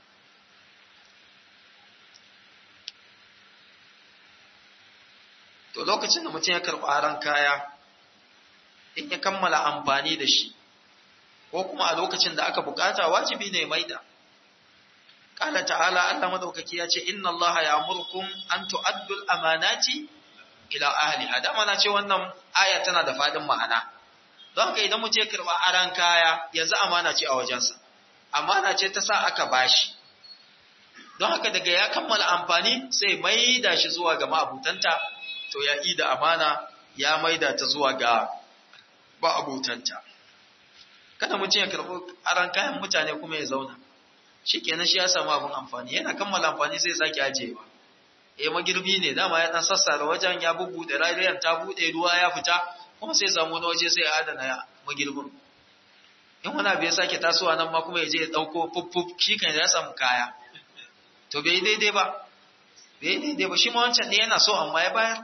to lokacin da mutum ya karɓi aron kaya in ya kammala amfani da shi ko kuma a lokacin da aka bukata wajibi ne maida قال تعالى الله مدوكaki ya ce inna Allah ya'murukum an tu'addu al-amanati ila ahliha da mana ce wannan aya tana da fadin ma'ana don haka idan mutum ya karba aran kaya yanzu amana ce a wajensa amana ce ta sa aka bashi don haka daga ya kammala amfani sai maida shi zuwa ga ma'abutanta to ya ida amana ya maida ta zuwa ga ma'abutanta kada mutum ya karbi aran kayan mutane kuma ya zauna shi kenan shi ya samu abin amfani yana kammala amfani sai sake ajewa eh magirbi ne dama ya dan sassara wajen ya bubbude rariyan ta bude ruwa ya fita kuma sai samu wani waje sai ya adana ya magirbin in wani abu ya sake tasowa nan ma kuma ya je ya ɗauko fuffuf shi kan ya samu kaya to bai daidai ba bai daidai ba shi ma wancan ne yana so amma ya bayar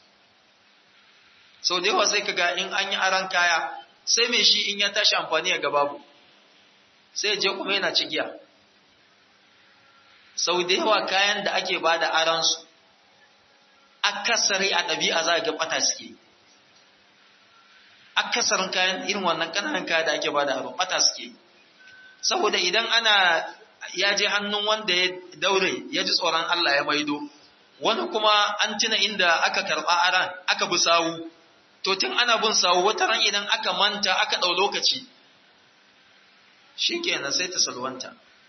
sau da yawa sai ka ga in an yi aran kaya sai mai shi in ya tashi amfani ya babu sai ya je kuma yana cigiya sau da yawa kayan da ake ba da aransu akasari a ɗabi'a za a ga ɓata suke akasarin kayan irin wannan ƙananan kaya da ake ba da aro ɓata suke saboda idan ana ya je hannun wanda ya daure ya ji tsoron Allah ya maido wani kuma an tuna inda aka karɓa aran aka bi sawu to tun ana bin sawu wata ran idan aka manta aka ɗau lokaci shi kenan sai ta salwanta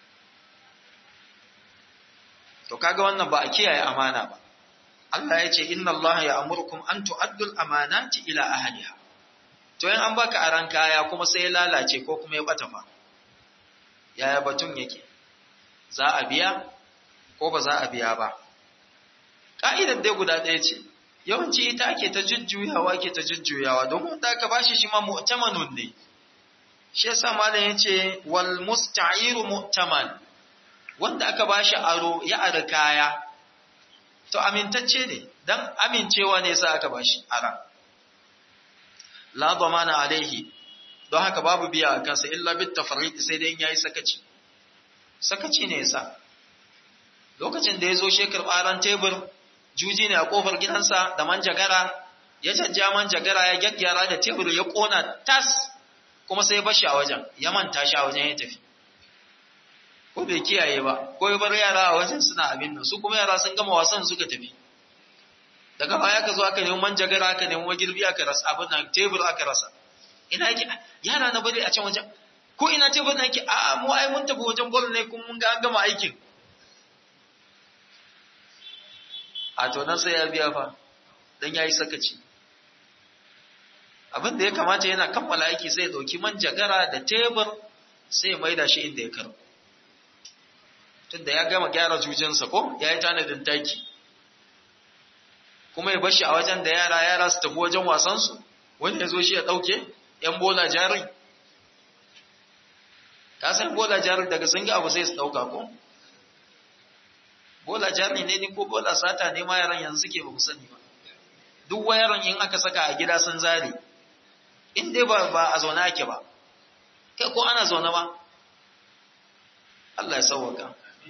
to kaga wannan ba a kiyaye amana ba Allah ya ce inna Allah ya amurkum an tu'addul amanati ila ahliha to in an baka aran kaya kuma sai ya lalace ko kuma ya bata fa yaya batun yake za a biya ko ba za a biya ba ka'idar dai guda ɗaya ce yawanci ita ake ta jujjuyawa ke ta jujjuyawa domin da aka bashi shi ma mu'tamanun ne shi yasa malam yace wal musta'iru mu'taman wanda aka bashi aro ya ara kaya to amintacce ne dan amincewa ne yasa aka bashi ara la dhamana alaihi don haka babu biya a kansa illa bit tafriq sai dai yayi sakaci sakaci ne yasa lokacin da yazo shekar baran tebur juji ne a kofar gidansa da manjagara ya canja manjagara ya gaggyara da tebur ya kona tas kuma sai ya bashi a wajen ya manta shi a wajen ya tafi ko bai kiyaye ba ko ya bar yara a wajen suna abin nan su kuma yara sun gama wasan suka tafi daga baya ka zo aka nemi manjagara aka nemi magirbi aka rasa abin nan tebur aka rasa ina yake yara na bari a can wajen ko ina tebur na yake a mu ai mun tafi wajen bol ne kuma mun ga an gama aikin a to nan sai ya biya fa dan yayi sakaci abin da ya kamata yana kammala aiki sai ya dauki manjagara da tebur sai ya maida shi inda ya karo tunda ya gama gyara jujinsa ko ya yi tanadin taki kuma ya bashi a wajen da yara yara su tafi wajen wasansu wani ya zo shi ya ɗauke ‘yan bola jari ka san bola jari daga sun abu sai su ɗauka ko bola jari ne ni ko bola sata ne ma yaran yanzu suke ba mu sani ba duk wayaran in aka saka a gida sun zare in dai ba ba a zaune ake ba kai ko ana zaune ba Allah ya sauwaka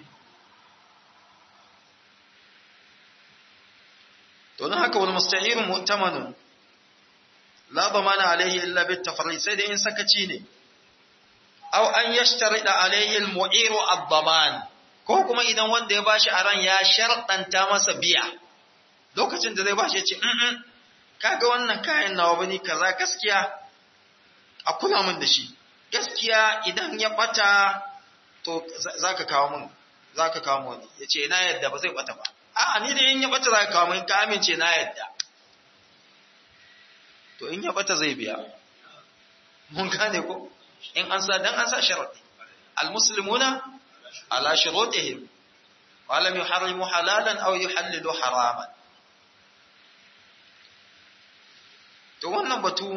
to don haka wani musta'irun mu'tamanun la damana alaihi illa bit tafrid sai dai in sakaci ne aw an yashtarida alaihi al-mu'iru ad-daman ko kuma idan wanda ya bashi aran ya sharɗanta masa biya lokacin da zai bashi ya ce in kaga wannan kayan nawa bane kaza gaskiya a kula min da shi gaskiya idan ya bata to zaka kawo min zaka kawo min yace na yadda ba zai bata ba a'a ni da in ya bata zaka kawo min ka amince na yadda to in ya bata zai biya mun gane ko in an sa dan an sa sharadi almuslimuna ala shurutihim wa lam yuharrimu halalan aw yuhallilu haraman to wannan batu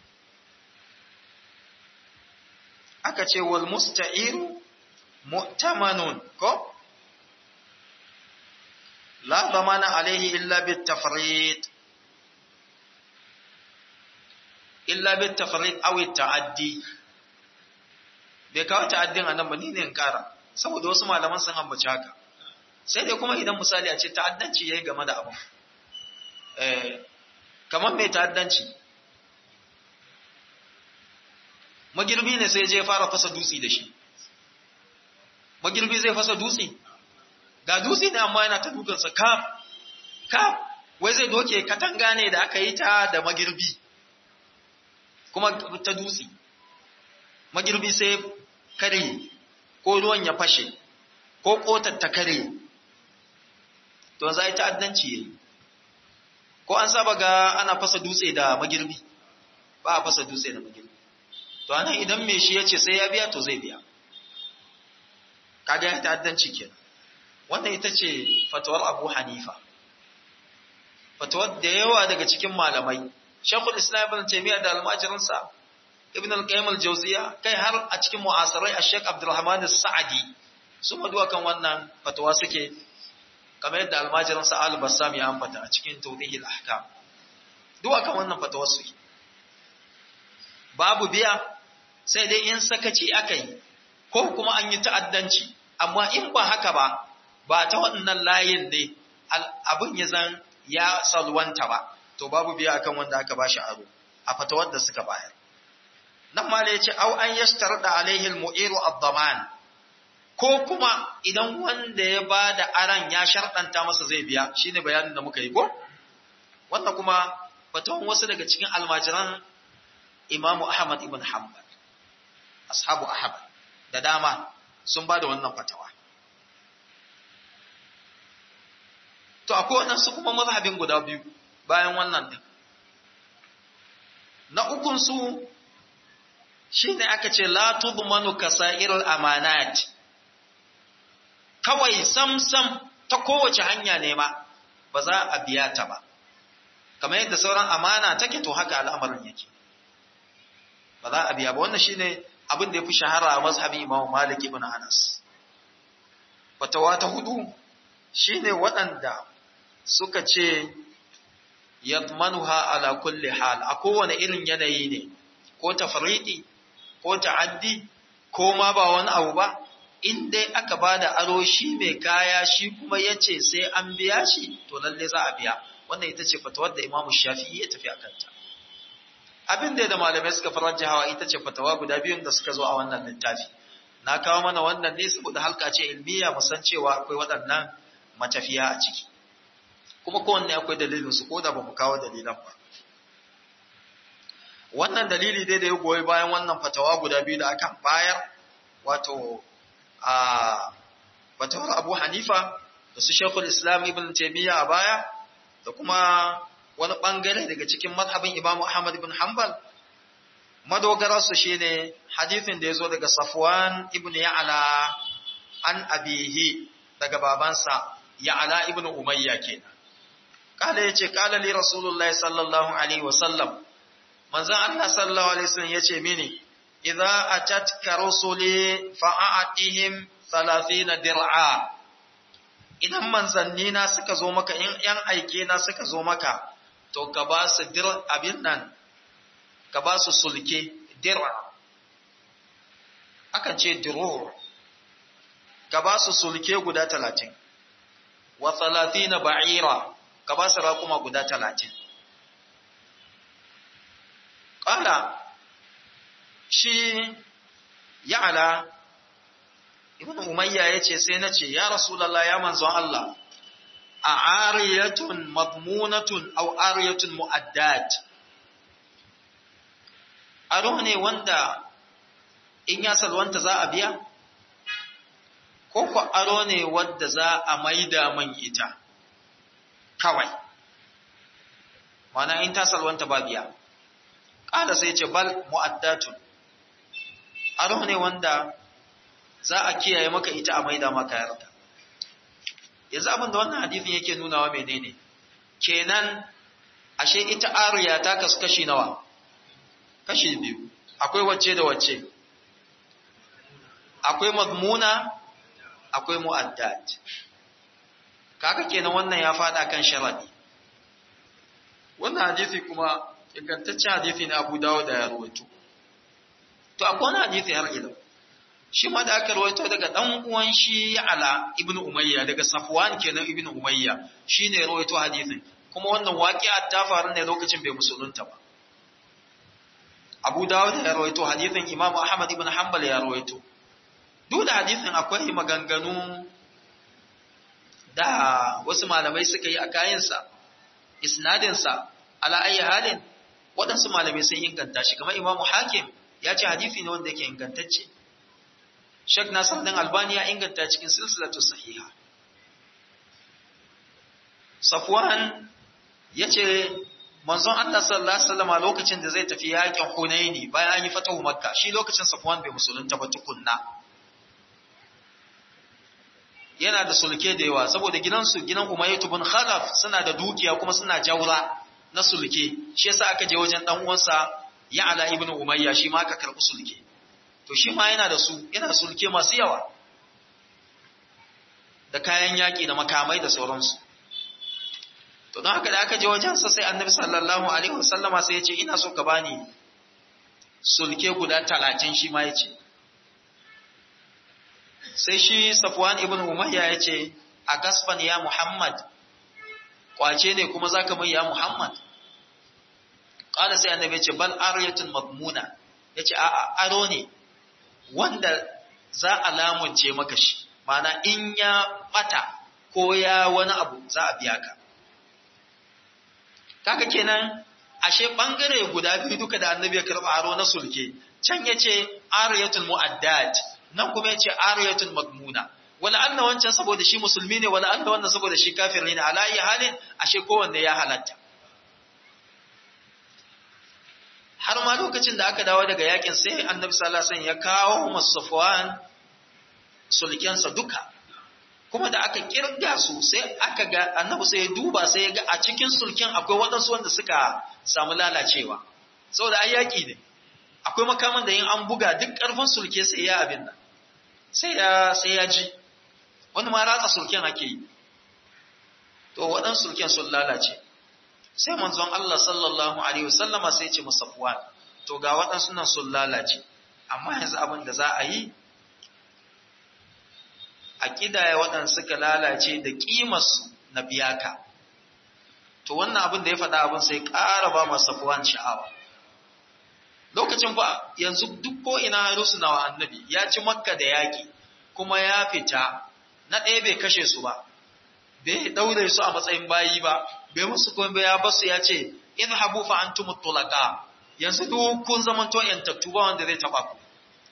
aka ce wal musta'iru mu'tamanun ko la zamana alaihi illa bit tafrid illa bit tafrid aw ta'addi bai kawo ta'addin anan ba ni ne in kara saboda wasu malaman sun ambaci haka sai dai kuma idan misali a ce ta'addanci yayi game da abu eh kamar mai ta'addanci magirbi ne sai je fara fasa dutse da shi magirbi zai fasa dutse ga dutse ne amma yana ta dukansa kaf kaf wai zai doke katanga ne da aka yi ta da magirbi kuma ta dutse magirbi sai kare ko ruwan ya fashe ko kotar ta kare to za yi ta'addanci yayi ko an saba ga ana fasa dutse da magirbi ba a fasa dutse da magirbi to anan idan me shi yace sai ya biya to zai biya kaga ya ta'addanci kenan wannan ita ce fatawar Abu Hanifa fatawar da yawa daga cikin malamai Sheikhul Islam Ibn Taymiyyah da almajirinsa ibn al-qayyim al-jawziya kai har a cikin mu'asirai a Sheikh Abdulrahman as-Sa'di su maduwa kan wannan fatawa suke kamar yadda almajirin sa al-Bassam ya ambata a cikin tawdih al-ahkam duwa kan wannan fatawa suke babu biya sai dai in sakaci akai ko kuma an yi ta'addanci amma in ba haka ba ba ta wannan layin ne abin ya zan ya salwanta ba to babu biya akan wanda aka bashi aro a fatawar da suka bayar nan ma ya ce au an yashtarda alaihi almu'iru ad-daman ko kuma idan wanda ya bada aran ya sharɗanta masa zai biya shine bayanin da muka yi ko wannan kuma fatawan wasu daga cikin almajiran Imam Ahmad ibn Hanbal ashabu Ahmad da dama sun bada wannan fatawa to akwai waɗansu kuma mazhabin guda biyu bayan wannan din na ukun su shine aka ce la tudmanu kasairul amanat kawai samsam ta kowace hanya ne ma ba za a biya ta ba kamar yadda sauran amana take to haka al'amarin yake ba za a biya ba wannan shine abin da yafi shahara a mazhabin Imam Malik ibn Anas fatawa ta hudu shine waɗanda suka ce yadmanuha ala kulli hal a kowane irin yanayi ne ko tafridi ko ta'addi ko ma ba wani abu ba in dai aka bada aro shi mai kaya shi kuma yace sai an biya shi to lalle za a biya wannan ita ce fatawar da Imam Shafi'i ya tafi akan ta abin da da malamai suka faranta hawa ita ce fatawa guda biyun da suka zo a wannan littafi na kawo mana wannan ne saboda halka ce ilmiya mu san cewa akwai waɗannan matafiya a ciki kuma kowanne akwai dalilin su ko da ba mu kawo dalilan ba wannan dalili dai da ya goyi bayan wannan fatawa guda biyu da aka bayar wato a fatawar Abu Hanifa da su Sheikhul Islam Ibn Taymiyyah a baya da kuma wani bangare daga cikin mazhabin Imam Ahmad ibn Hanbal madogarar su shine hadisin da yazo daga Safwan ibn Ya'la an abihi daga babansa Ya'la ibn Umayya kenan kala yace kala li Rasulullahi sallallahu alaihi wasallam manzon Allah sallallahu alaihi wasallam yace mini idza atatka rusuli fa'atihim 30 dir'a idan manzanni na suka zo maka in yan aike na suka zo maka to ka ba su dir abin nan ka ba su sulke dir akan ce dirur ka ba su sulke guda 30 wa 30 ba'ira ka ba su raƙuma guda 30 qala shi ya'ala ibn umayya yace sai nace ya rasulullah ya manzon Allah a ariyatun madmunatun aw ariyatun mu'addat aro ne wanda in ya salwanta za a biya ko ko aro ne wanda za a maida man ita kawai mana in ta salwanta ba biya ƙala sai ce bal mu'addatun aro ne wanda za a kiyaye maka ita a maida maka yarda yanzu abin da wannan hadisin yake nunawa menene kenan ashe ita ariya ta kasu kashi nawa kashi biyu akwai wacce da wacce akwai madmuna akwai mu'addat kaga kenan wannan ya fada kan sharadi wannan hadisi kuma ingantaccen hadisi ne Abu Dawud da ya rawaito to akwai wani hadisi har ila shi ma da aka rawaito daga dan uwan shi Ala ibn Umayya daga Safwan kenan ibn Umayya shine ya rawaito hadisin kuma wannan waqi'a ta faru ne lokacin bai musulunta ba Abu Dawud ya rawaito hadisin Imam Ahmad ibn Hanbal ya rawaito duk da hadisin akwai maganganu da wasu malamai suka yi a kayansa isnadinsa ala ayi halin waɗansu malamai sun inganta shi kamar Imam Hakim ya ce hadisi ne wanda yake ingantacce Sheikh Nasir dan Albani ya inganta cikin silsilatu sahiha. Safwan yace manzon Allah sallallahu alaihi wasallam lokacin da zai tafi yakin Hunaini bayan an yi fatahu Makka shi lokacin Safwan bai musulunta ba tukunna. Yana da sulke da yawa saboda gidansu gidan Umayyah ibn Khalaf suna da dukiya kuma suna jaura na sulke shi yasa aka je wajen dan uwansa ya'la ibn umayya shi ma ka karbi sulke to shi ma yana da su yana sulke masu yawa da kayan yaki da makamai da sauransu to don haka da aka je wajensa sai annabi sallallahu alaihi wasallama sai ya ce ina so ka bani sulke guda talatin shi ma ya ce sai shi safwan ibn umayya ya ce a gasfan ya muhammad kwace ne kuma za ka mai ya muhammad ƙala sai annabi ya ce bal aryatun madmuna ya ce a'a aro ne wanda za a lamunce maka shi mana in ya bata ko ya wani abu za a biya ka kaga kenan ashe bangare guda biyu duka da annabi ya karba aro na sulke can yace ariyatul muaddat nan kuma yace ariyatul madmuna wala anna wancan saboda shi musulmi ne wala anna wannan saboda shi kafiri ne ala ayi halin ashe kowanne ya halatta har ma lokacin da aka dawo daga yakin sai annabi sallallahu alaihi wasallam ya kawo masafwan sulkensa duka kuma da aka kirga su sai aka ga annabi sai ya duba sai ya ga a cikin sulkin akwai waɗansu wanda suka samu lalacewa saboda ai yaƙi ne akwai makaman da yin an buga duk ƙarfin sulke sai ya abin nan sai ya sai ya ji wani ma ratsa sulken ake yi to waɗansu sulken sun lalace sai manzon Allah sallallahu alaihi wasallama sai ya ce musafwan to ga waɗansu nan sun lalace amma yanzu abin da za a yi a ƙidaya waɗanda suka lalace da ƙimarsu na biyaka. To wannan abin da ya faɗa abin sai ƙara ba masu safuwan sha'awa. Lokacin ba yanzu duk ko ina rusuna wa annabi ya ci makka da yaƙi kuma ya fita na ɗaya bai kashe su ba, bai ɗaure su a matsayin bayi ba, bai musu kuma ya basu ya ce in habu fa an tumu tulaka yanzu duk kun zamanto yantattu ba wanda zai taɓa ku.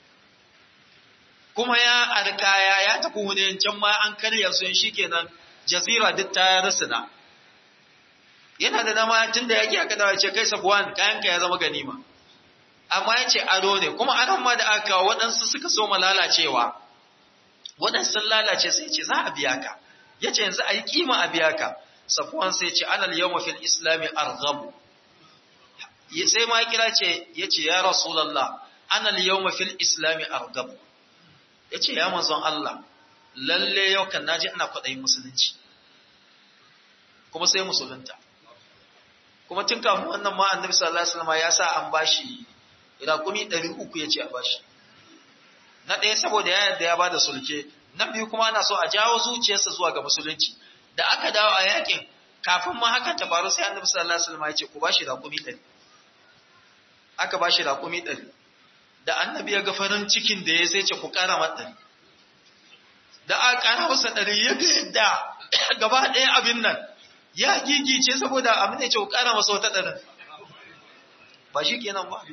kuma ya arkaya ya tafi wani can ma an karya su shi kenan jazira duk ta rusuna yana da dama tun da yaki aka dawo ce kai sabuwan kayanka ya zama ganima amma ya ce ado ne kuma aron ma da aka kawo waɗansu suka so lalacewa waɗansu sun lalace sai ce za a biya ka ya ce yanzu a yi kima a biya ka safuwan sai ce anal yau mafil islami arghabu sai ma kira ce ya ce ya rasulallah anal yau mafil islami arghabu ya ce ya manzon Allah lalle yau kan naji ana kwaɗayin musulunci kuma sai musulunta kuma tun kafin wannan ma annabi sallallahu alaihi wasallam ya sa an bashi raƙumi 300 ya ce a bashi na ɗaya saboda ya yarda ya bada sulke na biyu kuma ana so a jawo zuciyarsa zuwa ga musulunci da aka dawo a yakin kafin ma hakan ta faru sai annabi sallallahu alaihi wasallam ya ce ku bashi raƙumi 100 aka bashi raƙumi 100 da annabi ya ga farin cikin da ya sai ce ku ƙara mata da aka ƙara masa ɗari ya ga yadda gaba ɗaya abin nan ya gigice saboda abin da ce ku ƙara masa wata ɗarin ba shi kenan ba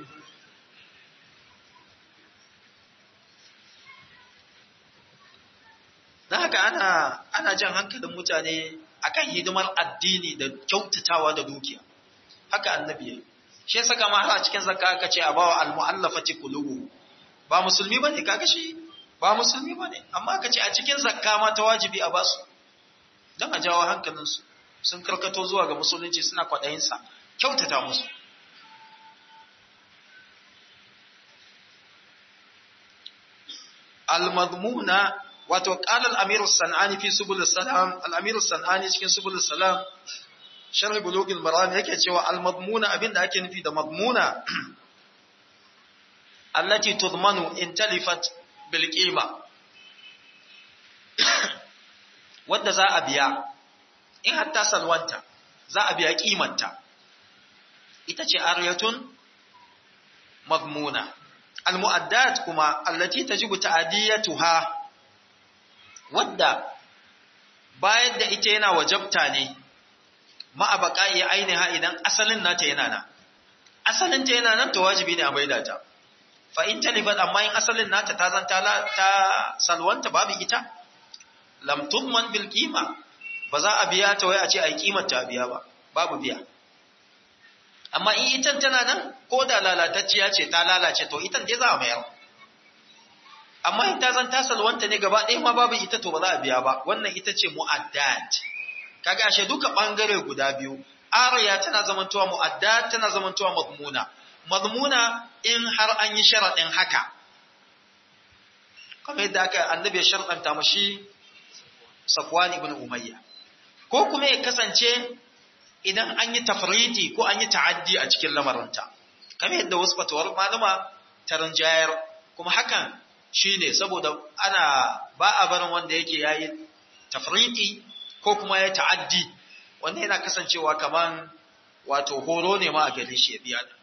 da haka ana ana jan hankalin mutane akan hidimar addini da kyautatawa da dukiya haka annabi ya yi shi saka ma har a cikin zakka aka ce a bawa almu'allafati qulubu ba musulmi bane kaga shi ba musulmi bane amma aka ce a cikin zakka ma ta wajibi a basu dan a jawo hankalin su sun karkato zuwa ga musulunci suna kwadayin sa kyautata musu al-madmuna wato qala al-amir as-sanani fi subul salam al-amir as-sanani cikin subul salam sharh bulugil maram yake cewa al-madmuna abinda ake nufi da madmuna allati tudmanu in talifat bil qima wanda za a biya in hatta salwanta za a biya kimanta ita ce aryatun madmuna al-mu'addat kuma allati tajibu ta'diyatuha wadda bayan da ita yana wajabta ne ma'a baƙa'i ainiha idan asalin nata yana nan asalin ta yana nan to wajibi ne a maida ta fa in talifat amma in asalin nata ta zan ta salwanta babu ita lam tudman bil qima ba za a biya ta wai a ce ai kimar ta biya ba babu biya amma in ita tana nan ko da lalatacciya ce ta lalace to ita dai za a mayar amma in ta zan ta salwanta ne gaba ɗaya ma babu ita to ba za a biya ba wannan ita ce mu'addat kaga ashe duka bangare guda biyu ariya tana zamantowa mu'addat tana zamantowa madmuna mazmuna in har an yi sharaɗin haka kamar yadda aka annabi ya sharɗanta mashi Safwan ibn Umayya ko kuma ya kasance idan an yi tafriti ko an yi ta'addi a cikin lamarinta kamar yadda wasu fatawar malama ta rinjayar kuma hakan shine saboda ana ba a barin wanda yake yayi tafriti ko kuma ya ta'addi wanda yana kasancewa kaman wato horo ne ma a gare shi ya biya da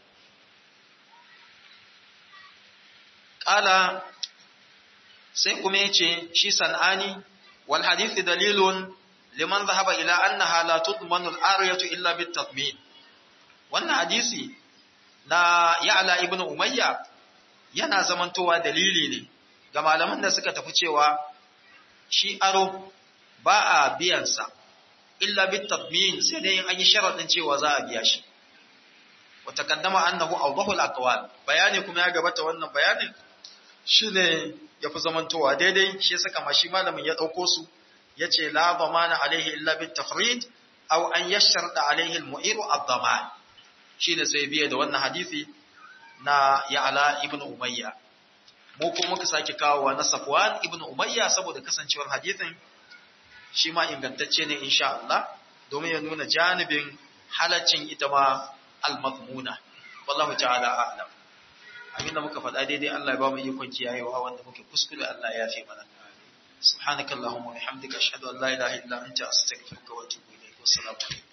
Ƙala sai kuma ya ce shi san'ani wal hadithi dalilun liman zahaba ila annaha la tudmanu al-ariyatu illa bit tatmin wannan hadisi na ya'la ibn umayya yana zamantowa dalili ne ga malaman da suka tafi cewa shi aro ba a biyan sa illa bit tatmin sai dai an yi sharadin cewa za a biya shi wa taqaddama annahu awdahu al-aqwal bayani kuma ya gabata wannan bayanin shine yafi zamantowa daidai shi saka mashi malamin ya dauko su yace la dhamana alaihi illa bit tafrid aw an yasharda alaihi al-mu'ir ad-dhaman shine sai biye da wannan hadisi na Ya'la ibn Umayya mu ko muka sake kawowa na Safwan ibn Umayya saboda kasancewar hadisin shi ma ingantacce ne insha Allah domin ya nuna janibin halaccin ita ma al-mazmuna wallahu ta'ala a'lam abinda muka faɗa daidai Allah ya ba mu ikon kiyayewa wanda muke kuskure Allah ya yafe mana subhanakallahumma wa bihamdika ashhadu an la ilaha illa anta astaghfiruka wa atubu ilayk wassalamu alaikum